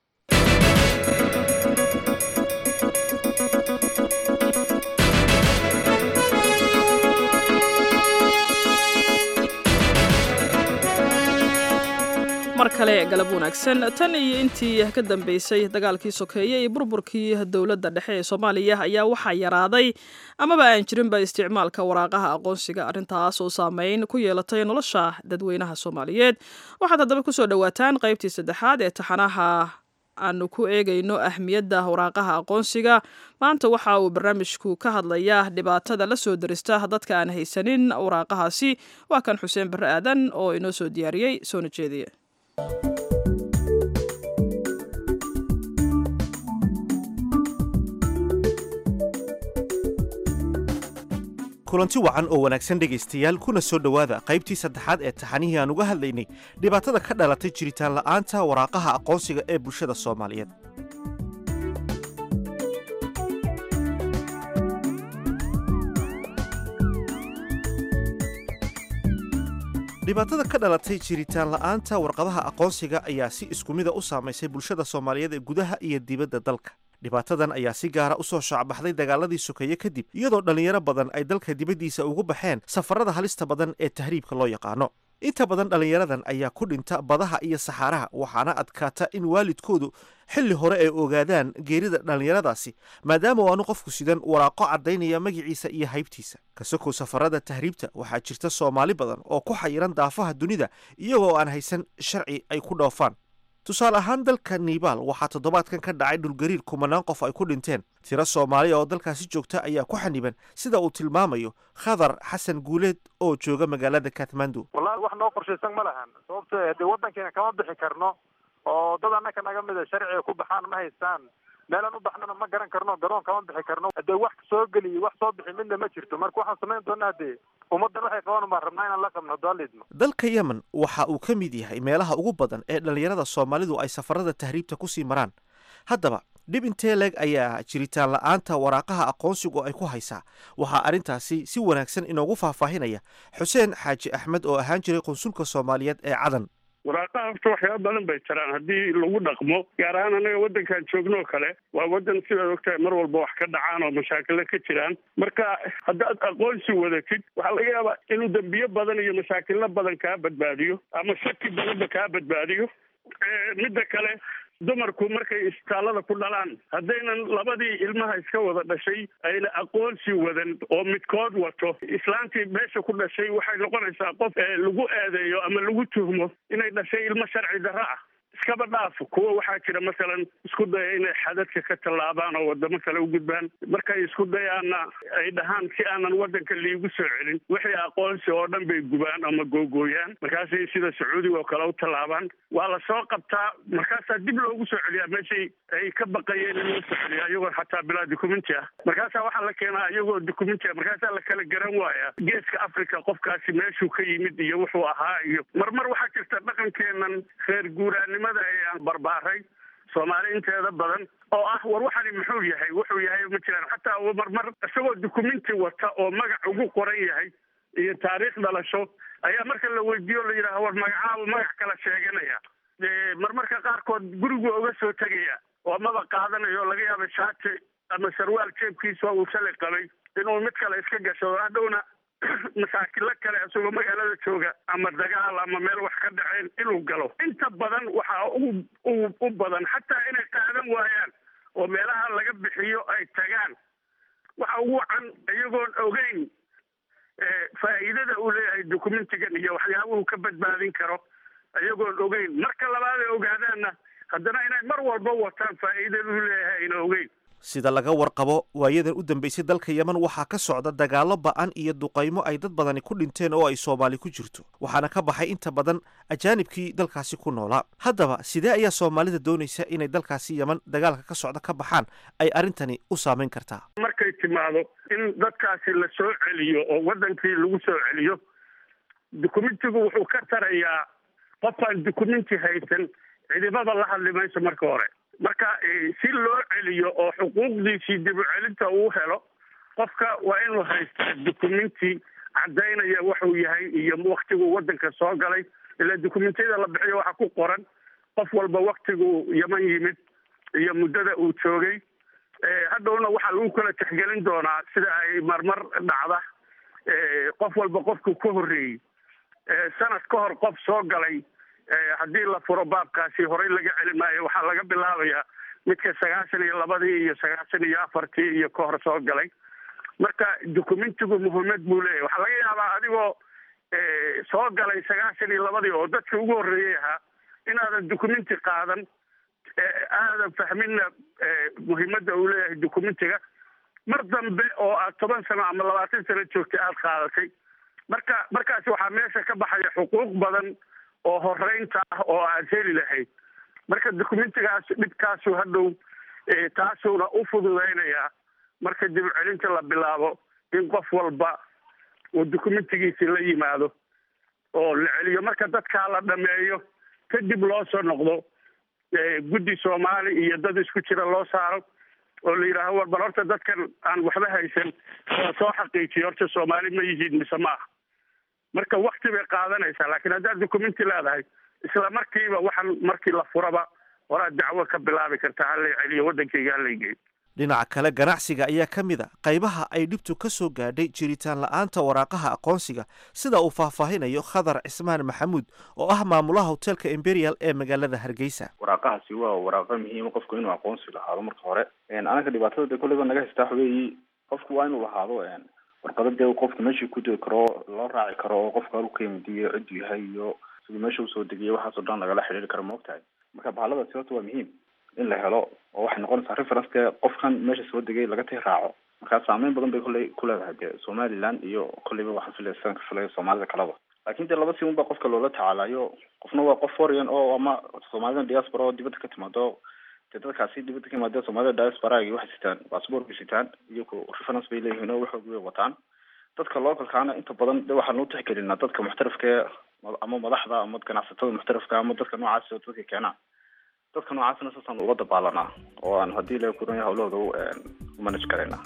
mar kale galab wanaagsan tan iyo intii ka dambeysay dagaalkii sokeeye iyo burburkii dowladda dhexe ee soomaaliya ayaa waxaa yaraaday amaba aan jirinba isticmaalka waraaqaha aqoonsiga arrintaas oo saameyn ku yeelatay nolosha dadweynaha soomaaliyeed waxaad haddaba kusoo dhowaataan qaybtii saddexaad ee taxanaha aanu ku eegayno ahmiyadda waraaqaha aqoonsiga maanta waxa uu barnaamijku ka hadlayaa dhibaatada la soo darista dadka aan haysanin waraaqahaasi waa kan xuseen barre aadan oo inoo soo diyaariyey soona jeediye kulanti wacan oo wanaagsan dhegaystayaal kuna soo dhowaada qaybtii saddexaad ee taxanihii aan uga hadlaynay dhibaatada ka dhalatay jiritaan la'aanta waraaqaha aqoonsiga ee bulshada soomaaliyeed dhibaatada ka dhalatay jiritaan la'aanta warqadaha aqoonsiga ayaa si isku mida u saamaysay bulshada soomaaliyeed ee gudaha iyo dibadda dalka dhibaatadan ayaa si gaara u soo shaacbaxday dagaaladii sokeeye kadib iyadoo dhallinyaro badan ay dalka dibaddiisa ugu baxeen safarada halista badan ee tahriibka loo yaqaano inta badan dhallinyaradan ayaa ku dhinta badaha iyo saxaaraha waxaana adkaata in waalidkoodu xilli hore ay ogaadaan geerida dhallinyaradaasi maadaama aanu qofku sidan waraaqo caddaynaya magiciisa iyo haybtiisa kasakow safarada tahriibta waxaa jirta soomaali badan oo ku xayiran daafaha dunida iyagoo aan haysan sharci ay ku dhoofaan tusaale ahaan dalka nibaal waxaa toddobaadkan ka dhacay dhulgariir kumanaan qof ay ku dhinteen tiro soomaaliya oo dalkaasi joogta ayaa ku xaniban sida uu tilmaamayo khadar xasan guuleed oo jooga magaalada kathmandu wallahi wax noo qorshaysan ma lahan sababto dee waddankeena kama bixi karno oo dad annaka naga mida sharciga ku baxaan ma haystaan meelaan u baxnana ma garan karno garoon kama bixi karno dee wax soo geliyo wax soo bixi midna ma jirto marka waxaan samayn doonaa dee ummaddan waxay qaban baan rabnaa inaan la qabno doalidmo dalka yemen waxa uu ka mid yahay meelaha ugu badan ee dhallinyarada soomaalidu ay safarada tahriibta kusii maraan haddaba dhib intee leeg ayaa jiritaan la'aanta waraaqaha aqoonsigu ay ku haysaa waxaa arrintaasi si wanaagsan inoogu faahfaahinaya xuseen xaaji axmed oo ahaan jiray qunsulka soomaaliyeed ee cadan waraaqaha horta waxyaaba badan bay jiraan haddii lagu dhaqmo gaar ahaan annaga waddankan joogno kale waa waddan sidaad ogtahay mar walba wax ka dhacaan oo mashaakilo ka jiraan marka haddaad aqoonsi wadatid waxaa laga yaabaa inuu dembiyo badan iyo mashaakilo badan kaa badbaadiyo ama shaki badanba kaa badbaadiyo midda kale dumarku markay isbitaallada ku dhalaan haddaynan labadii ilmaha iska wada dhashay ayna aqoonsi wadan oo midkood wato islaantii meesha ku dhashay waxay noqonaysaa qof lagu eedeeyo ama lagu tuhmo inay dhashay ilmo sharci darro ah iskaba dhaaf kuwa waxaa jira masalan isku daya inay xadadka ka tallaabaan oo wadamo kale u gudbaan markay isku dayaanna ay dhahaan si aanan waddanka liigu soo celin wixii aqoonsi oo dhan bay gubaan ama googooyaan markaasay sida sacuudiga oo kale u tallaabaan waa la soo qabtaa markaasaa dib loogu soo celiyaa meeshay ay ka baqayeen in loo soo celiya iyagoo xataa bilaa documenti ah markaasaa waxaa la keenaa iyagoo documenti ah markaasaa la kala garan waaya geeska africa qofkaasi meeshuu ka yimid iyo wuxuu ahaa iyo marmar waxaa jirta dhaqankeenan reer guuraanimo aan barbaaray soomaali inteeda badan oo ah war waxani muxuu yahay wuxuu yahay ma jiraan xataa marmar isagoo dukumenti wata oo magac ugu qoran yahay iyo taariikh dhalasho ayaa marka la weydiiyo la yidhaha war magacaaba magac kala sheeganaya marmarka qaarkood gurigu uga soo tegaya oo maba qaadanayo laga yaaba shaati ama sarwaal jeebkiisa uu shalay qabay inuu mid kale iska gasho hadhowna masaakilo kale isagoo magaalada jooga ama dagaal ama meel wax ka dhaceen inuu galo inta badan waxaa u u badan xataa inay qaadan waayaan oo meelaha laga bixiyo ay tagaan waxa ugu wacan iyagoon ogeyn faa'iidada uu leeyahay documentigan iyo waxyaabuhu ka badbaadin karo iyagoon ogeyn marka labaad ay ogaadaanna haddana inay mar walba wataan faa'iidaduu leeyahay ayna ogeyn sida laga warqabo waayadan u dambeysay dalka yemen waxaa ka socda dagaallo ba'an iyo duqaymo ay dad badani ku dhinteen oo ay soomaali ku jirto waxaana ka baxay inta badan ajaanibkii dalkaasi ku noolaa haddaba sidee ayaa soomaalida doonaysa inay dalkaasi yemen dagaalka ka socda ka baxaan ay arrintani u saameyn kartaa markay timaado in dadkaasi la soo celiyo oo wadankii lagu soo celiyo documentigu wuxuu ka tarayaa qofaan documenti haysan cidibada la hadli mayso marka hore marka si loo celiyo oo xuquuqdiisii dib u celinta uu helo qofka waa inuu haystaa documenti caddaynaya wuxuu yahay iyo waktiguu wadanka soo galay ilaa documentiyada la bixiyo waxaa ku qoran qof walba waktiguu yeman yimid iyo muddada uu joogay hadhowna waxaa lagu kala tixgelin doonaa sida ay marmar dhacda qof walba qofku ka horreeyey sanad ka hor qof soo galay haddii la furo baabkaasi horey laga celi maayo waxaa laga bilaabayaa midka sagaashan iyo labadii iyo sagaashan iyo afartii iyo ka hor soo galay marka documentigu muhiimad buu leeyahy waxaa laga yaabaa adigoo soo galay sagaashan iyo labadii oo dadka ugu horreeyey ahaa inaadan documenti qaadan aadan fahminna muhiimadda uu leeyahay documentiga mar dambe oo aad toban sano ama labaatan sano joogtay aada qaadatay marka markaasi waxaa meesha ka baxaya xuquuq badan oo horeynta ah oo aad heli lahayd marka documentigaas dhibkaasu hadhow taasuuna u fududeynayaa marka dib u celinta la bilaabo in qof walba uu documentigiisi la yimaado oo la celiyo marka dadkaa la dhameeyo kadib loo soo noqdo guddi soomaali iyo dad isku jira loo saaro oo la yidhaaho war bal horta dadkan aan waxba haysan waa soo xaqiijiyo horta soomaali ma yihiin mise maaha marka wakti bay qaadanaysaa laakiin haddaad documenti leedahay isla markiiba waxaan markii la furaba horaad dacwo ka bilaabi kartaa halay celiyo waddankayga halay geeyo dhinaca kale ganacsiga ayaa ka mid a qaybaha ay dhibtu ka soo gaadhay jiritaan la-aanta waraaqaha aqoonsiga sida uu faahfaahinayo khadar cismaan maxamuud oo ah maamulaha hotelka imperial ee magaalada hargeysa waraaqahaasi waa waraaqo muhiima qofku inuu aqoonsi lahaado marka hore anaga dhibaatada dee kolleyba naga haystaa xogeeyi qofku waa inuu lahaado warqado dee qofka meeshii ku degi karo loo raaci karo oo qofka halku ka yimidiyo cidduu yahay iyo siduu meesha usoo degiyo waxaasoo dhan lagala xidhiiri karo maogtahay marka bahaladaasi horta waa muhiim in la helo oo waxay noqonaysaa reference dee qofkan meesha soo degay laga tii raaco markaa saameyn badan bay kolley ku leedahay dee somaliland iyo kolleyba waxaan filaya sidan ka filaya soomaalida kaleba laakiin dee laba si un baa qofka loola tacaalayo qofna waa qof foreign oo ama soomaalida diaspora oo dibadda ka timaado dee dadkaasi dibadda ka yimaadee soomaalida diasporagi waxay sitaan bassbort bay sitaan iyagu reference bay leeyihiin oo waxooga way wataan dadka localkaana inta badan de waxaan u tixgelinaa dadka muxtarafka ee ama madaxda ama ganacsatada muxtarafka ama dadka noocaas oo dadka keenaa dadka noocaasna saasaan uga dabaalanaa oo aan haddii la kuran hawlahooda u manage karaynaa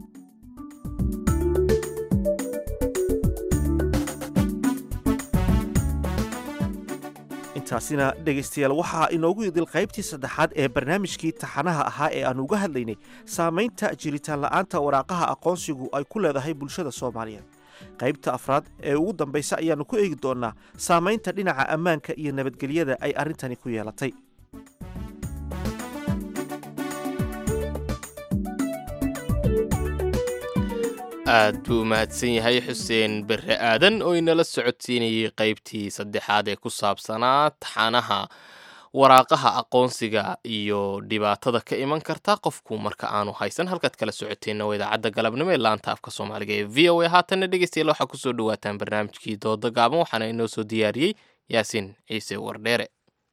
intaasina dhegaystayaal waxaa inoogu idil qaybtii saddexaad ee barnaamijkii taxanaha ahaa ee aan uga hadlaynay saamaynta jiritaan la'aanta waraaqaha aqoonsigu ay ku leedahay bulshada soomaaliyeed qaybta afraad ee ugu dambaysa ayaannu ku eegi doonnaa saamaynta dhinaca ammaanka iyo nabadgelyada ay arrintani ku yeelatay aad buu umahadsan yahay xuseen bere aadan oo inala socodsiinayay qaybtii saddexaad ee ku saabsanaa taxanaha waraaqaha aqoonsiga iyo dhibaatada ka iman karta qofku marka aanu haysan halkaad kala socoteenna waa idaacadda galabnimo ee laanta afka soomaaliga ee v o a haatanna dhegeystayaal waxaa kusoo dhawaataan barnaamijkii dooda gaaban waxaana inoo soo diyaariyey yaasiin ciise wardheere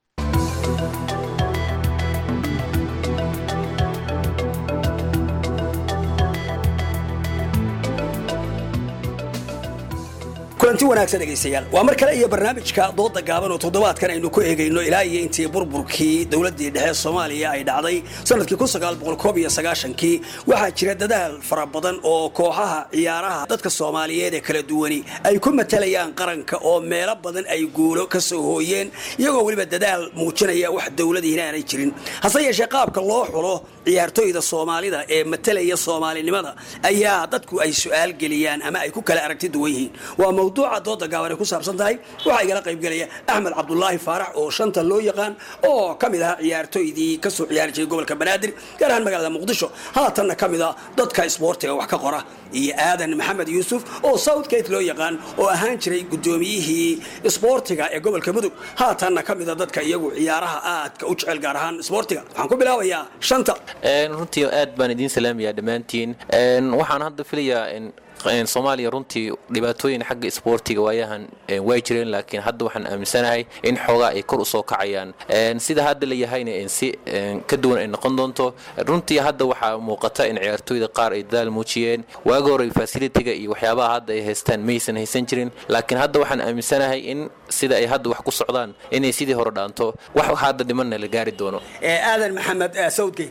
kulanti wanaagsan dhegaystayaal waa mar kale iyo barnaamijka dooda gaaban oo toddobaadkan aynu ku eegayno ilaa iyo intii burburkii dowladdii dhexe soomaaliya ay dhacday sanadkii kii waxaa jira dadaal fara badan oo kooxaha ciyaaraha dadka soomaaliyeed ee kala duwani ay ku matalayaan qaranka oo meelo badan ay guulo ka soo hooyeen iyagoo weliba dadaal muujinaya wax dowladii inaanay jirin hase yeeshee qaabka loo xulo ciyaartooyda soomaalida ee matalaya soomaalinimada ayaa dadku ay su-aal geliyaan ama ay ku kala aragti duwan yihiin waa mawduuca dooda gaaban ay ku saabsan tahay waxaa igala qaybgelaya axmed cabdulaahi faarax oo shanta loo yaqaan oo ka mid ahaa ciyaartoydii kasoo ciyaari jiray gobolka banaadir gaar ahaan magaalada muqdisho haatanna ka mid a dadka isboortiga wax ka qora iyo aadan maxamed yuusuf oo southgate loo yaqaan oo ahaan jiray guddoomiyihii isboortiga ee gobolka mudug haatanna ka mid a dadka iyagu ciyaaraha aadka u jecel gaar ahaan isboortiga waxaan ku bilaabayaa shanta runtii aad baan idiin salaamayaa dhammaantiin waxaan hadda filayaa soomaaliya runtii dhibaatooyin xagga isboortiga waayahan way jireen laakiin hadda waxaan aaminsanahay in xoogaa ay kor usoo kacayaan sida hadda la yahayna si ka duwan ay noqon doonto runtii hadda waxaa muuqata in ciyaartooyda qaar ay dadaal muujiyeen waagi hore fasilitiga iyo waxyaabaha hadda ay haystaan maysan haysan jirin laakiin hadda waxaan aaminsanahay in sida ay hadda wax ku socdaan inay sidii hore dhaanto wax hadda dhimanna la gaari doono aadan maxamed southgate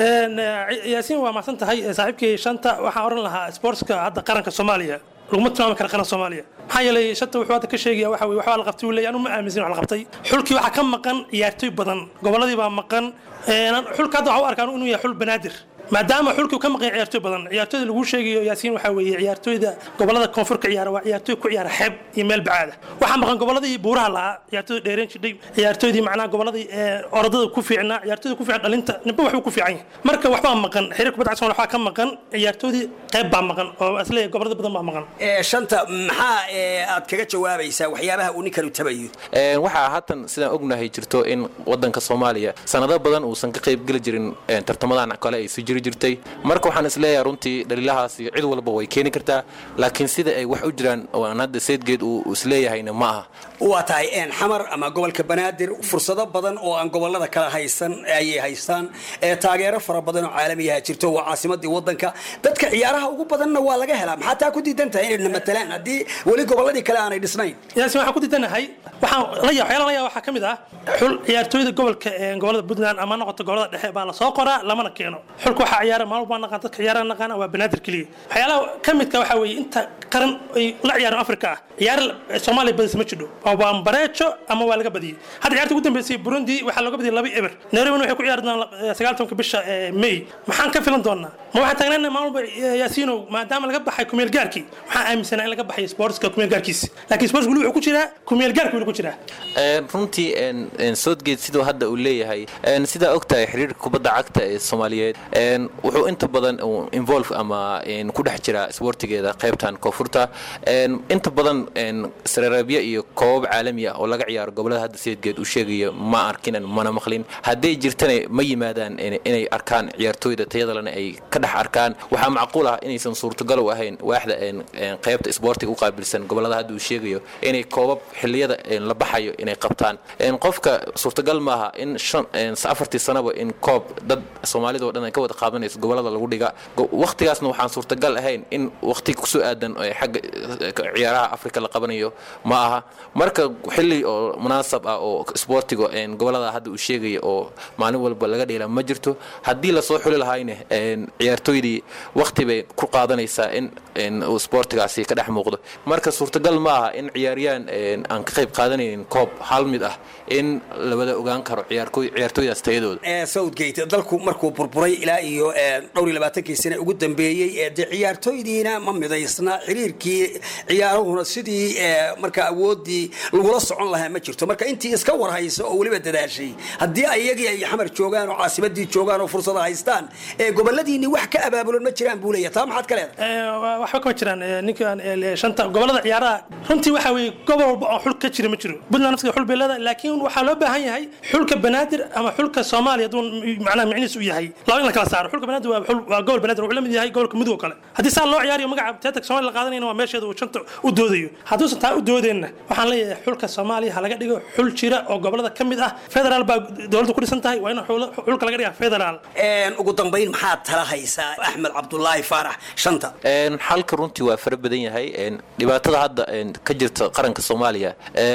yaasiin waa mahadsan tahay saaxiibkii shanta waxaan oran lahaa sportska hadda qaranka soomaaliya laguma tilmaami kara qaran soomaaliya maxaa yeelay shanta wuxuu hadda ka sheegaya waxa weye waxbaa la qabtay uu leeyahay anu ma aaminsan wax la qabtay xulkii waxaa ka maqan ciyaartooy badan gobolladii baa maqan xulka hadda waxaa u arkaan inuu yahay xul banaadir maadaama xulkii ka maqan ciyaartooy badan ciyaartooyda lagu sheegayo yaasiin waxaa weeye ciyaartooyda gobolada koonfurka ciyaara waa ciyaartooy ku ciyaara xeeb iyo meel bacaada waxaa maqan goboladii buuraha lahaa ciyaartooyda dheereen jidhay ciyaartooydii macnaha goboladii orodada ku fiicnaa ciyaartooyda ku fiican dhalinta ninba waxbuu ku fiican yahay marka waxbaa maqan xiriir kubadda cagta waxaa ka maqan ciyaartoydii qayb baa maqan oo asleeyahay gobolada badan baa maqan shanta maxaa aad kaga jawaabaysaa waxyaabaha uu ninkanu tabayo waxaa haatan sidaan ognahay jirto in wadanka soomaaliya sanado badan uusan ka qaybgeli jirin tartamadan kale ay si jiri jirtay marka waxaan isleeyahay runtii dhaliilahaasi cid walba way keeni kartaa laakiin sida ay wax u jiraan oo aan hadda seedgeed uu isleeyahayna ma aha waa tahay xamar ama gobolka banaadir fursado badan oo aan gobolada kala haysan ayay haystaan taageero fara badan oo caalamiyaha jirto waa caasimadii wadanka dadka ciyaaraha ugu badanna waa laga helaa maxaa taa ku diidan tahay inayna matalaan haddii weli goboladii kale aanay dhisnayn yaasi waxaan ku diidanahay waxaan la yaa waxyaala la yaa waxaa ka mid ah xul ciyaartooyda gobolka gobolada puntland ama noqoto gobolada dhexe baa lasoo qoraa lamana keeno xulka waxaa ciyaara maalmo baa naqaan dadka ciyaaraha naqaana waa banaadir keliya waxyaalaha ka midka waxaa weeye inta qaran ay la ciyaaraan afrika ah ciyaar soomaaliya badisa ma jidho waa bareejo ama waa laga badiyey hadda ciyaarta ugu dambeysay burundi waxaa looga badiyay laba eber nairobina waxay ku ciyaari doonaan sagaaltanka bisha may maxaan ka filan doonaa ma waxaan taagnaan maalmuba yaasiinow maadaama laga baxay kumeel gaarkii waxaan aaminsanaa in laga baxay sportska kumeel gaarkiisi laakiin sports weli wuxuu ku jiraa kumeel gaarki weli ku jiraa runtii southgate siduu hadda uu leeyahay sidaa ogtahay xiriirka kubadda cagta ee soomaaliyeed wuxuu inta badan involve ama ku dhex jira sportigeeda qaybtan koonfurta inta badan sareereebyo iyo koobab caalami ah oo laga ciyaaro gobolada hadda seedgeed uu sheegayo ma arkinan mana maqlin hadday jirtana ma yimaadaan inay arkaan ciyaartooyda tayadalena ay ka dhex arkaan waxaa macquul ah inaysan suurtagal u ahayn waaxda qaybta isboortiga u qaabilsan gobolada hadda uu sheegayo inay koobab xiliyada la baxayo inay qabtaan qofka suurtagal maaha in afartii sanaba in koob dad soomaalida oo dhan ay ka wada qaadanayso gobolada lagu dhiga waqtigaasna waxaan suurtagal ahayn in waqti kusoo aadan xagga ciyaaraha afrika la qabanayo ma aha marka xili oo munaasab ah oo isboortiga gobolada hadda uu sheegaya oo maalin walba laga dheela ma jirto haddii lasoo xuli lahayna ciyaartooydii waqti bay ku qaadanaysaa in uu isboortigaasi ka dhex muuqdo marka suurtagal ma aha in ciyaariyaan aan ka qayb qaadanaynin koob hal mid ah in la wada ogaan karo ciyaartooydaas tayadooda southgate dalku markuu burburay ilaa iyo dhowr iyo labaatankii sane ugu dambeeyey dee ciyaartooydiina ma midaysna xiriirkii ciyaaruhuna sidii marka awoodii lagula socon lahaa ma jirto marka intii iska warhaysa oo weliba dadaashay haddii ayagii ay xamar joogaan oo caasimadii joogaan oo fursada haystaan goboladiini wax ka abaabulan ma jiraan buu leeyahay taa maxaad ka leedahay waxba kama jiraan ninkan shanta gobolada ciyaaraha runtii waxaa weeye gobol walba oo xul ka jira ma jiro puntland naftiga xul bay leedahay laakiin waxaa loo baahan yahay xulka banaadir ama xulka soomaaliya hadduu macnaha micnihiis u yahay laba in la kala saaro xulka banaadir waa xul waa gobol banaadir wuxuu la mid yahay gobolka mudug oo kale haddii saa loo ciyaariyo magaca teetak soomaaliya la qaadanayna waa meesheeda uu shanta u doodayo hadduusan taa u doodeenna waxaan leeyahay xulka soomaaliya ha laga dhigo xul jira oo gobolada ka mid ah federaal baa dowladda ku dhisan tahay waa in xulka laga dhigaa federaal ugu dambayn maxaad tala haysaa axmed cabdulaahi faarax shanta xalka runtii waa fara badan yahay dhibaatada hadda ka jirta qaranka soomaaliya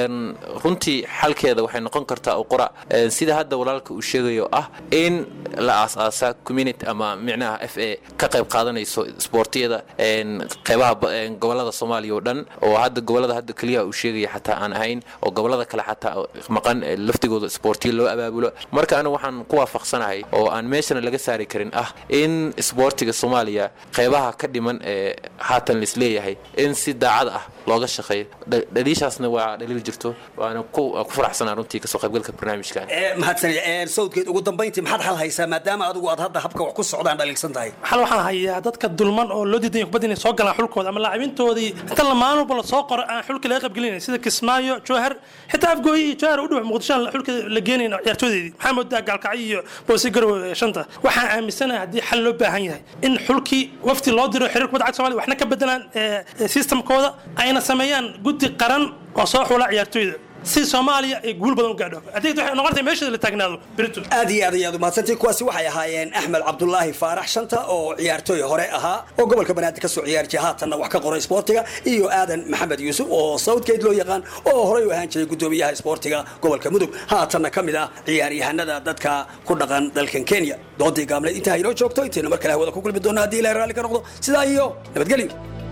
runtii xalkeeda waxay noqon kartaa qura sida hadda walaalka uu sheegayo ah in la aas-aasa community unit ama micnaha f a ka qayb qaadanayso isboortiyada qeybaha gobolada soomaaliya oo dhan oo hadda gobolada hadda keliya uu sheegaya xataa aan ahayn oo gobolada kale xataa maqan laftigooda isboortiya loo abaabulo marka anigu waxaan ku waafaqsanahay oo aan meeshana laga saari karin ah in isboortiga soomaaliya qeybaha ka dhiman ee haatan laisleeyahay in si daacad ah looga shaqeeyo dhaliishaasna waa dhaliil jirto waana ku faraxsanaa runtii kasoo qaybgalka barnaamijkan mahadsanid sawdkeed ugu dambayntii maxaad xal haysaa maadaama adigu aad hadda habka wax ku socdaan dhaliilsan tahay xal waxaan hayaa dadka dulman oo loo diidan kubadda inay soo galaan xulkooda ama laacibintoodii inta la maalin walba lasoo qoro aan xulka laga qaybgelinayn sida kismaayo jowhar xitaa afgooyi iyo jowhar u dhow muqdishoan xulka la geenayn ciyaartoodeedii maxaa moodaa gaalkacyo iyo boosi garow shanta waxaan aaminsanahay haddii xal loo baahan yahay in xulkii wafti loo diro xiriir kubadda cagta somalia waxna ka bedelaan systemkooda ayna sameeyaan guddi qaran oo soo xula ciyaartooyda si soomaaliya ay guul badan u gaadho adeegta waxay noqonaysaa meesheeda la taagnaado berito aad iyo aad ayaad umahadsantii kuwaasi waxay ahaayeen axmed cabdulaahi faarax shanta oo ciyaartooy hore ahaa oo gobolka banaadir ka soo ciyaari jiray haatanna wax ka qoray isboortiga iyo aadan maxamed yuusuf oo southgate loo yaqaan oo horey u ahaan jiray gudoomiyaha isboortiga gobolka mudug haatanna ka mid ah ciyaaryahanada dadka ku dhaqan dalkan kenya doodii gaableed intaa inoo joogto intaynu mar kale hawada ku kulmi doona haddii ilahay raalli ka noqdo sidaa iyo nabadgelyo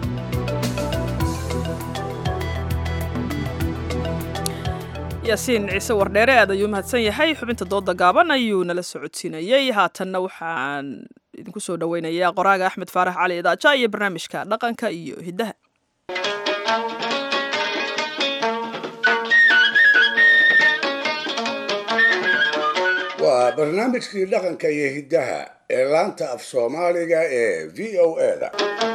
yaasiin ciise wardheere aad ayuu mahadsan yahay xubinta dooda gaaban ayuu nala socodsiinayey haatanna waxaan idinku soo dhoweynayaa qoraaga axmed faarax cali idaaja iyo barnaamijka dhaqanka iyo hiddaha waa barnaamijkii dhaqanka iyo hiddaha ee laanta af soomaaliga ee v o eda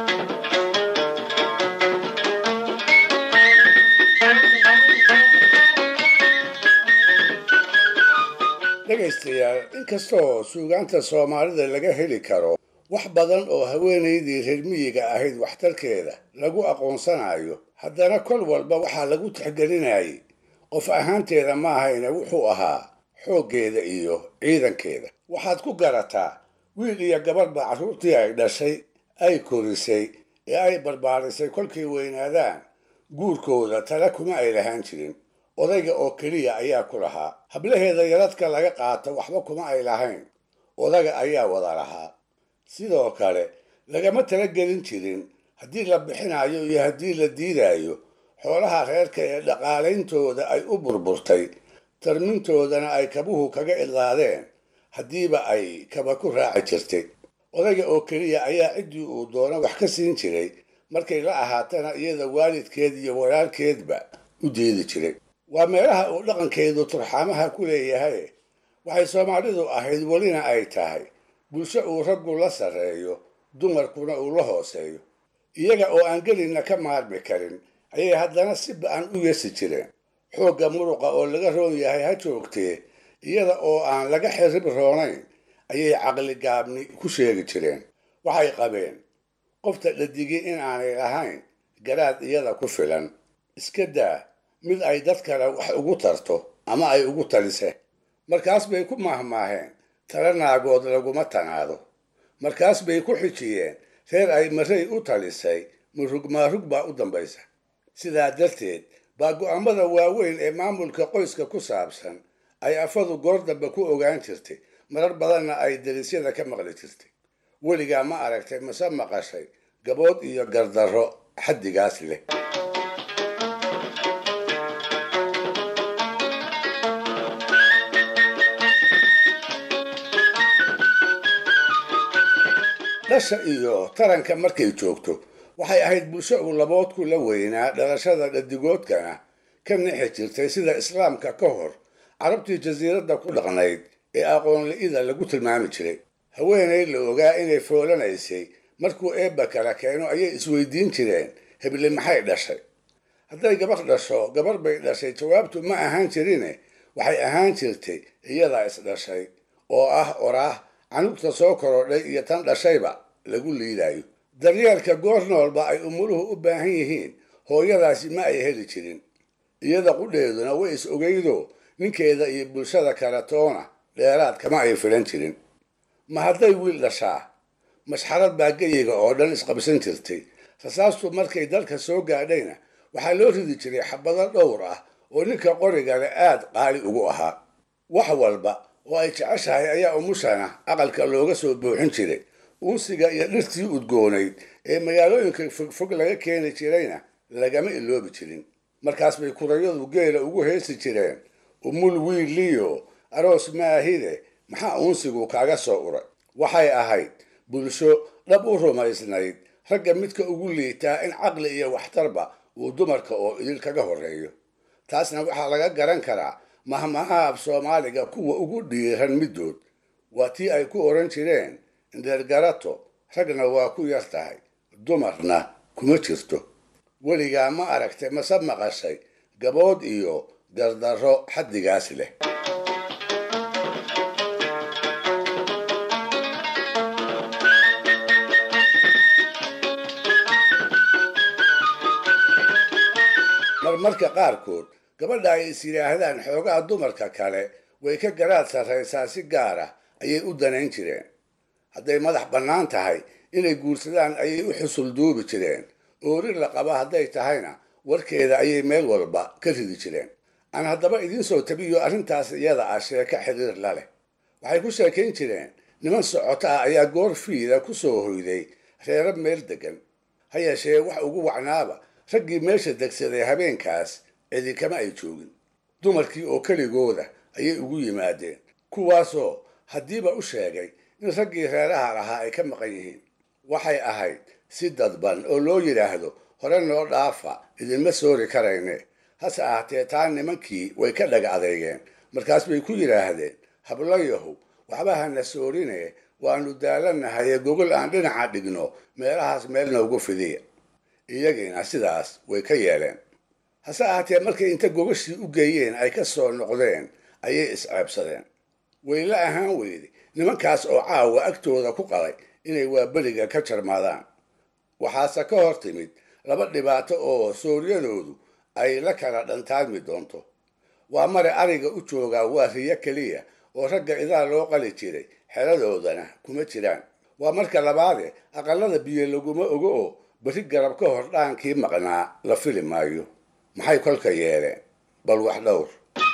dhegaystayaal inkastoo suugaanta soomaalida laga heli karo wax badan oo haweenaydii reer miyiga ahayd waxtarkeeda lagu aqoonsanayo haddana kol walba waxaa lagu tixgelinayay qof ahaanteeda maahayna wuxuu ahaa xooggeeda iyo ciidankeeda waxaad ku garataa wiil iyo gabadhba carruurtii ay dhashay ay korisay ee ay barbaarisay kolkay weynaadaan guurkooda tala kuma ay lahaan jirin odayga oo keliya ayaa ku lahaa hablaheeda yaradka laga qaato waxba kuma ay lahayn odaga ayaa wada lahaa sidoo kale lagama talagelin jirin haddii la bixinayo iyo haddii la diidayo xoolaha reerka ee dhaqaalayntooda ay u burburtay tarmintoodana ay kabuhu kaga idlaadeen haddiiba ay kaba ku raaci jirtay odayga oo keliya ayaa ciddii uu doono wax ka siin jiray markay la ahaatana iyada waalidkeed iyo walaalkeedba u diidi jiray waa meelaha uu dhaqankeedu turxaamaha ku leeyahay waxay soomaalidu ahayd welina ay tahay bulsho uu raggu la sarreeyo dumarkuna uu la hooseeyo iyaga oo aan gelinna ka maarmi karin ayay haddana si ba-an u yesi jireen xoogga muruqa oo laga roon yahay ha joogtee iyada oo aan laga xirib roonayn ayay caqli gaabni ku sheegi jireen waxay qabeen qofta dhadigii in aanay lahayn garaad iyada ku filan iska daa mid ay dad kale wax ugu tarto ama ay ugu talise markaas bay ku maahmaaheen tala naagood laguma tanaado markaas bay ku xijiyeen reer ay marray u talisay murug maarug baa u dambaysa sidaa darteed baa go'aamada waaweyn ee maamulka qoyska ku saabsan ay afadu goor dambe ku ogaan jirtay marar badanna ay darisyada ka maqli jirtay weligaa ma aragtay mase maqashay gabood iyo gardarro xaddigaas leh dhasha iyo taranka markay joogto waxay ahayd bulsho uu laboodku la weynaa dhalashada dhadigoodkana ka nixi jirtay sida islaamka ka hor carabtii jasiiradda ku dhaqnayd ee aqoonli-ida lagu tilmaami jiray haweenay la ogaa inay foolanaysay markuu eebba kala keeno ayay isweydiin jireen heble maxay dhashay hadday gabar dhasho gabar bay dhashay jawaabtu ma ahaan jirine waxay ahaan jirtay iyadaa isdhashay oo ah oraah canugta soo korodhay iyo tan dhashayba lagu liidayo daryeelka goor noolba ay umuluhu u baahan yihiin hooyadaasi ma ay heli jirin iyada qudheeduna way is ogeydo ninkeeda iyo bulshada kale toona dheeraad kama ay filan jirin ma hadday wiil dhashaa mashxarad baa geyiga oo dhan isqabsan jirtay rasaastu markay dalka soo gaadhayna waxaa loo ridi jiray xabado dhowr ah oo ninka qorigale aad qaali ugu ahaa wax walba oo ay jeceshahay ayaa umushana aqalka looga soo buuxin jiray uunsiga iyo dhirtii udgoonayd ee magaalooyinka fogfog laga keeni jirayna lagama iloobi jirin markaas bay kurayadu geela ugu heesi jireen umul wiiliyo aroos maahide maxaa uunsigu kaaga soo uray waxay ahayd bulsho dhab u rumaysnayd ragga midka ugu liitaa in caqli iyo waxtarba uu dumarka oo idil kaga horreeyo taasna waxaa laga garan karaa mahmaha af soomaaliga kuwa ugu dhiiran middood waa tii ay ku odhan jireen indheergarato ragna waa ku yar tahay dumarna kuma jirto weligaa ma aragtay mase maqashay gabood iyo dardarro xaddigaas leh marmarka qaarkood gabadha ay is yidhaahdaan xoogaha dumarka kale way ka garaad sarraysaa si gaar ah ayay u danayn jireen hadday madax bannaan tahay inay guursadaan ayay u xusul duubi jireen oorir la qaba hadday tahayna warkeeda ayay meel walba ka ridi jireen aan haddaba idiin soo tabiyo arrintaas iyada ah sheeko xiriir la leh waxay ku sheekayn jireen niman socoto ah ayaa goor fiida ku soo hoyday reero meel deggan ha yeeshee wax ugu wacnaaba raggii meesha degsaday habeenkaas cidi kama ay joogin dumarkii oo keligooda ayay ugu yimaadeen kuwaasoo haddiiba u sheegay in raggii reeraha lahaa ay ka maqan yihiin waxay ahayd si dadban oo loo yidhaahdo hore noo dhaafa idinma soori karayne hase ahaatee taa nimankii way ka dhaga adeegeen markaas bay ku yidhaahdeen hablayahow waxba hana soorine waannu daalanahaye gogol aan dhinaca dhigno meelahaas meel noogu fidiya iyagiina sidaas way ka yeeleen hase ahaatee markay inta gogashii u geeyeen ay ka soo noqdeen ayay isceebsadeen wayla ahaan weyde nimankaas oo caawa agtooda ku qalay inay waaberiga ka jarmaadaan waxaase ka hor timid laba dhibaato oo sooryadoodu ay la kala dhantaadmi doonto waa mare ariga u joogaa waa riyo keliya oo ragga idaa loo qali jiray xeladoodana kuma jiraan waa marka labaade aqallada biyo laguma ogo oo beri garab ka hor dhaankii maqnaa la fili maayo maxay kolka yeeleen bal wax dhowr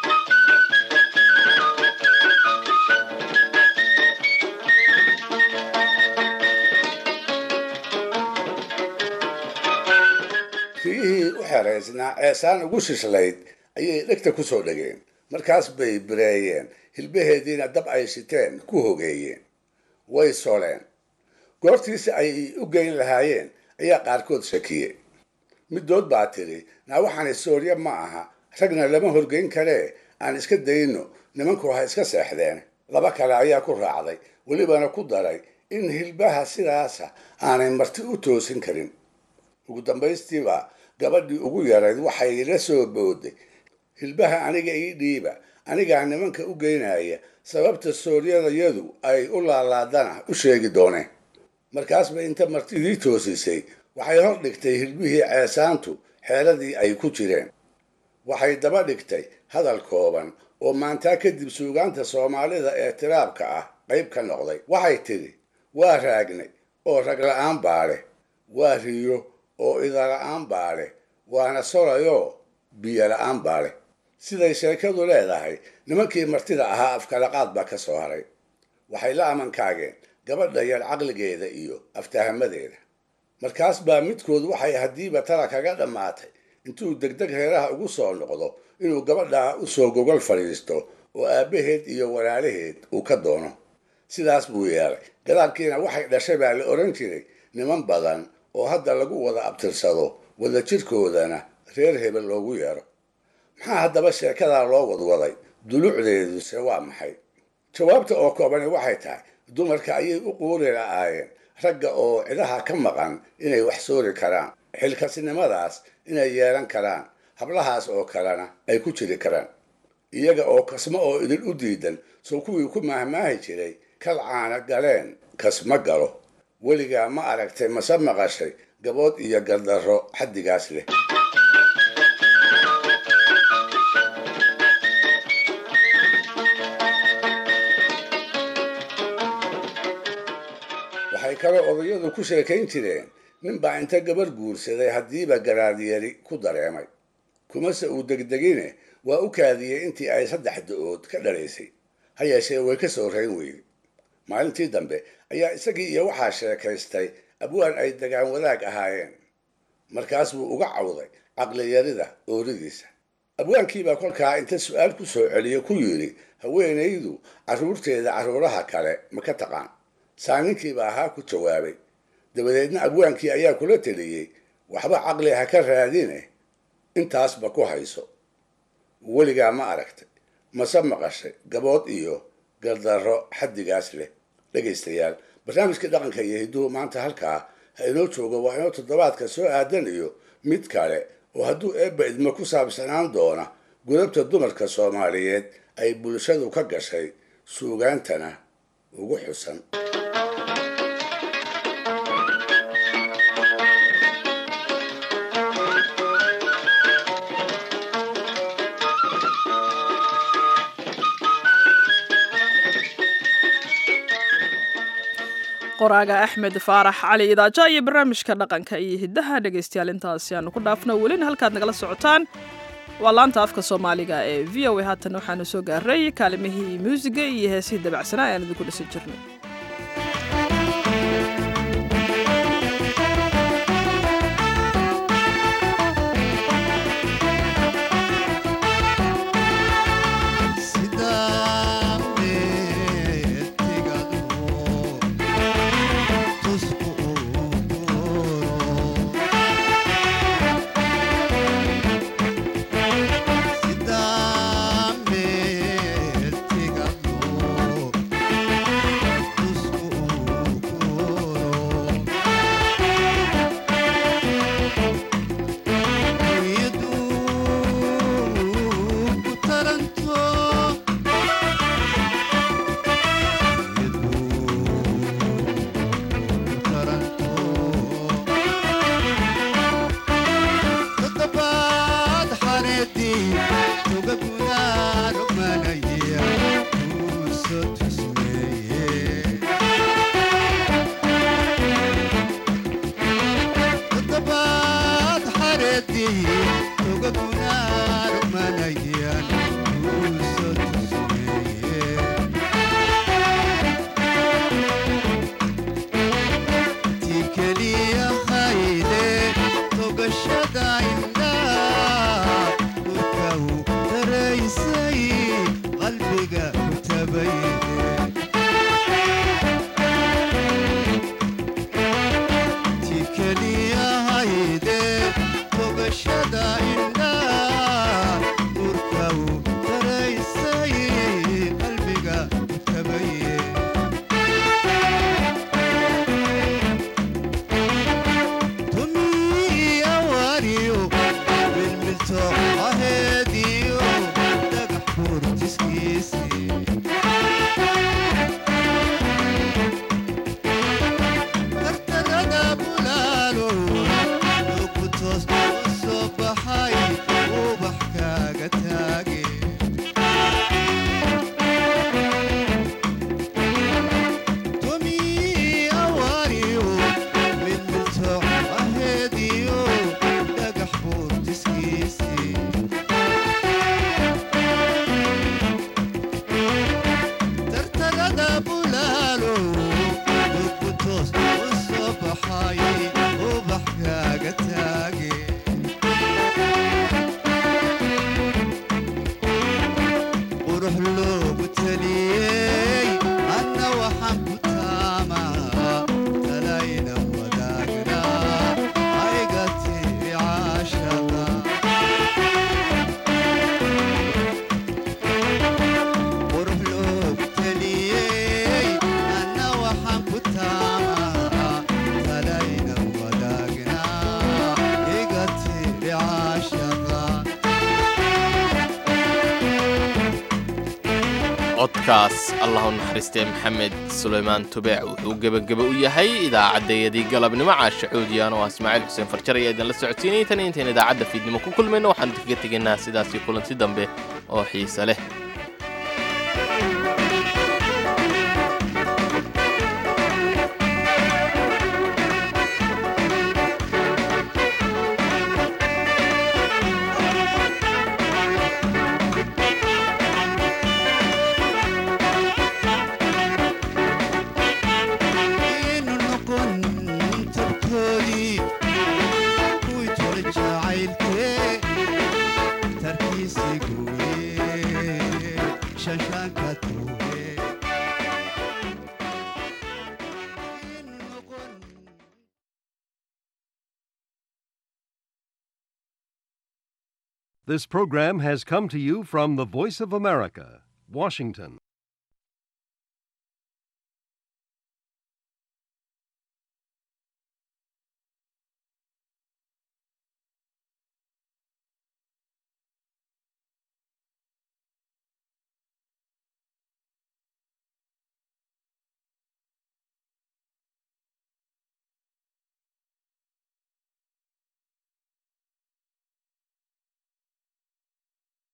riyihii u xeraysnaa ceesaan ugu shishlayd ayay dhegta ku soo dhegeen markaas bay bireeyeen hilbaheediina dab ay shiteen ku hogeeyeen way soleen goortiisi ay u geyn lahaayeen ayaa qaarkood shakiyey middood baa tidhi naa waxaani soorye ma aha ragna lama horgeyn karee aan iska dayno nimanku ha iska seexdeen laba kale ayaa ku raacday welibana ku daray in hilbaha sidaasa aanay marti u toosin karin ugu dambaystiiba gabadhii ugu yarayd waxay la soo booday hilbaha aniga ii dhiiba anigaa nimanka u geynaya sababta sooryadayadu ay u laalaadana u sheegi dooneen markaasba inta martidii toosisay waxay hor dhigtay hilbihii ceesaantu xeeladii ay ku jireen waxay daba dhigtay hadal kooban oo maantaa kadib suugaanta soomaalida ee tiraabka ah qayb ka noqday waxay tidhi waa raagnay oo rag la-aan baa leh waa riyo oo idala-aan baa leh waana solayoo biyo la-aan baa leh siday sheekadu leedahay nimankii martida ahaa afkalaqaad baa ka soo haray waxay la amankaageen gabadha yar caqligeeda iyo aftahamadeeda markaas baa midkood waxay haddiiba tala kaga dhammaatay intuu degdeg reeraha ugu soo noqdo inuu gabadhaa u soo gogol fadhiisto oo aabbaheed iyo walaalaheed uu ka doono sidaas buu yeelay gadaalkiina waxay dhashay baa la odhan jiray niman badan oo hadda lagu wada abtirsado wada jirkoodana reer hebel loogu yeero maxaa haddaba sheekadaa loo wadwaday dulucdeeduse waa maxay jawaabta oo koobani waxay tahay dumarka ayay u quuri la'aayeen ragga oo cidaha ka maqan inay wax soori karaan xilkasnimadaas inay yeelan karaan hablahaas oo kalena ay ku jiri karaan iyaga oo kasmo oo idin u diidan soo kuwii ku maahmaahi jiray kal caana galeen kasma galo weligaa ma aragtay mase maqashay gabood iyo gardarro xaddigaas leh waxay kaloo odayadu ku sheekayn jireen ninbaa inta gabar guursaday haddiiba garaadyari ku dareemay kumase uu degdegine waa u kaadiyey intii ay saddex da-ood ka dhalaysay ha yeeshee way ka soo rayn weyday maalintii dambe ayaa isagii iyo waxaa sheekaystay abwaan ay dagaan wadaag ahaayeen markaas buu uga cawday caqliyarida ooridiisa abwaankiibaa kolkaa inta su-aal ku soo celiyo ku yidhi haweenaydu carruurteeda carruuraha kale ma ka taqaan saaninkiiba ahaa ku jawaabay dabadeedna abwaankii ayaa kula teliyey waxba caqli ha ka raadine intaasba ku hayso weligaa ma aragtay mase maqashay gabood iyo gardarro xaddigaas leh dhegaystayaal barnaamijka dhaqanka iyo hidduhu maanta halkaa ha inoo joogo waa inoo toddobaadka soo aadan iyo mid kale oo hadduu eebba idmo ku saabsanaan doona gudabta dumarka soomaaliyeed ay bulshadu ka gashay suugaantana ugu xusan qoraaga axmed faarax cali idaaja iyo barnaamijka dhaqanka iyo hiddaha dhegaystayaal intaasi aanu ku dhaafno welina halkaad nagala socotaan waa laanta afka soomaaliga ee v o a haatan waxaanu soo gaaray kaalimihii muusiga iyo heesihii dabacsanaa ayaan idinku dhisan jirnay codkaas allah u naxariistee maxamed sulaymaan tubeec wuxuu gebageba u yahay idaacaddayadii galabnimo caasha cuudiyaan oo ah ismaaciil xuseen farjar ayaa idinla socodsiinayay tan intayn idaacadda fiidnimo ku kulmayno waxaanu kaga tegaynaa sidaasii kulanti dambe oo xiise leh bannaanka tuuge This program has come to you from the Voice of America, Washington.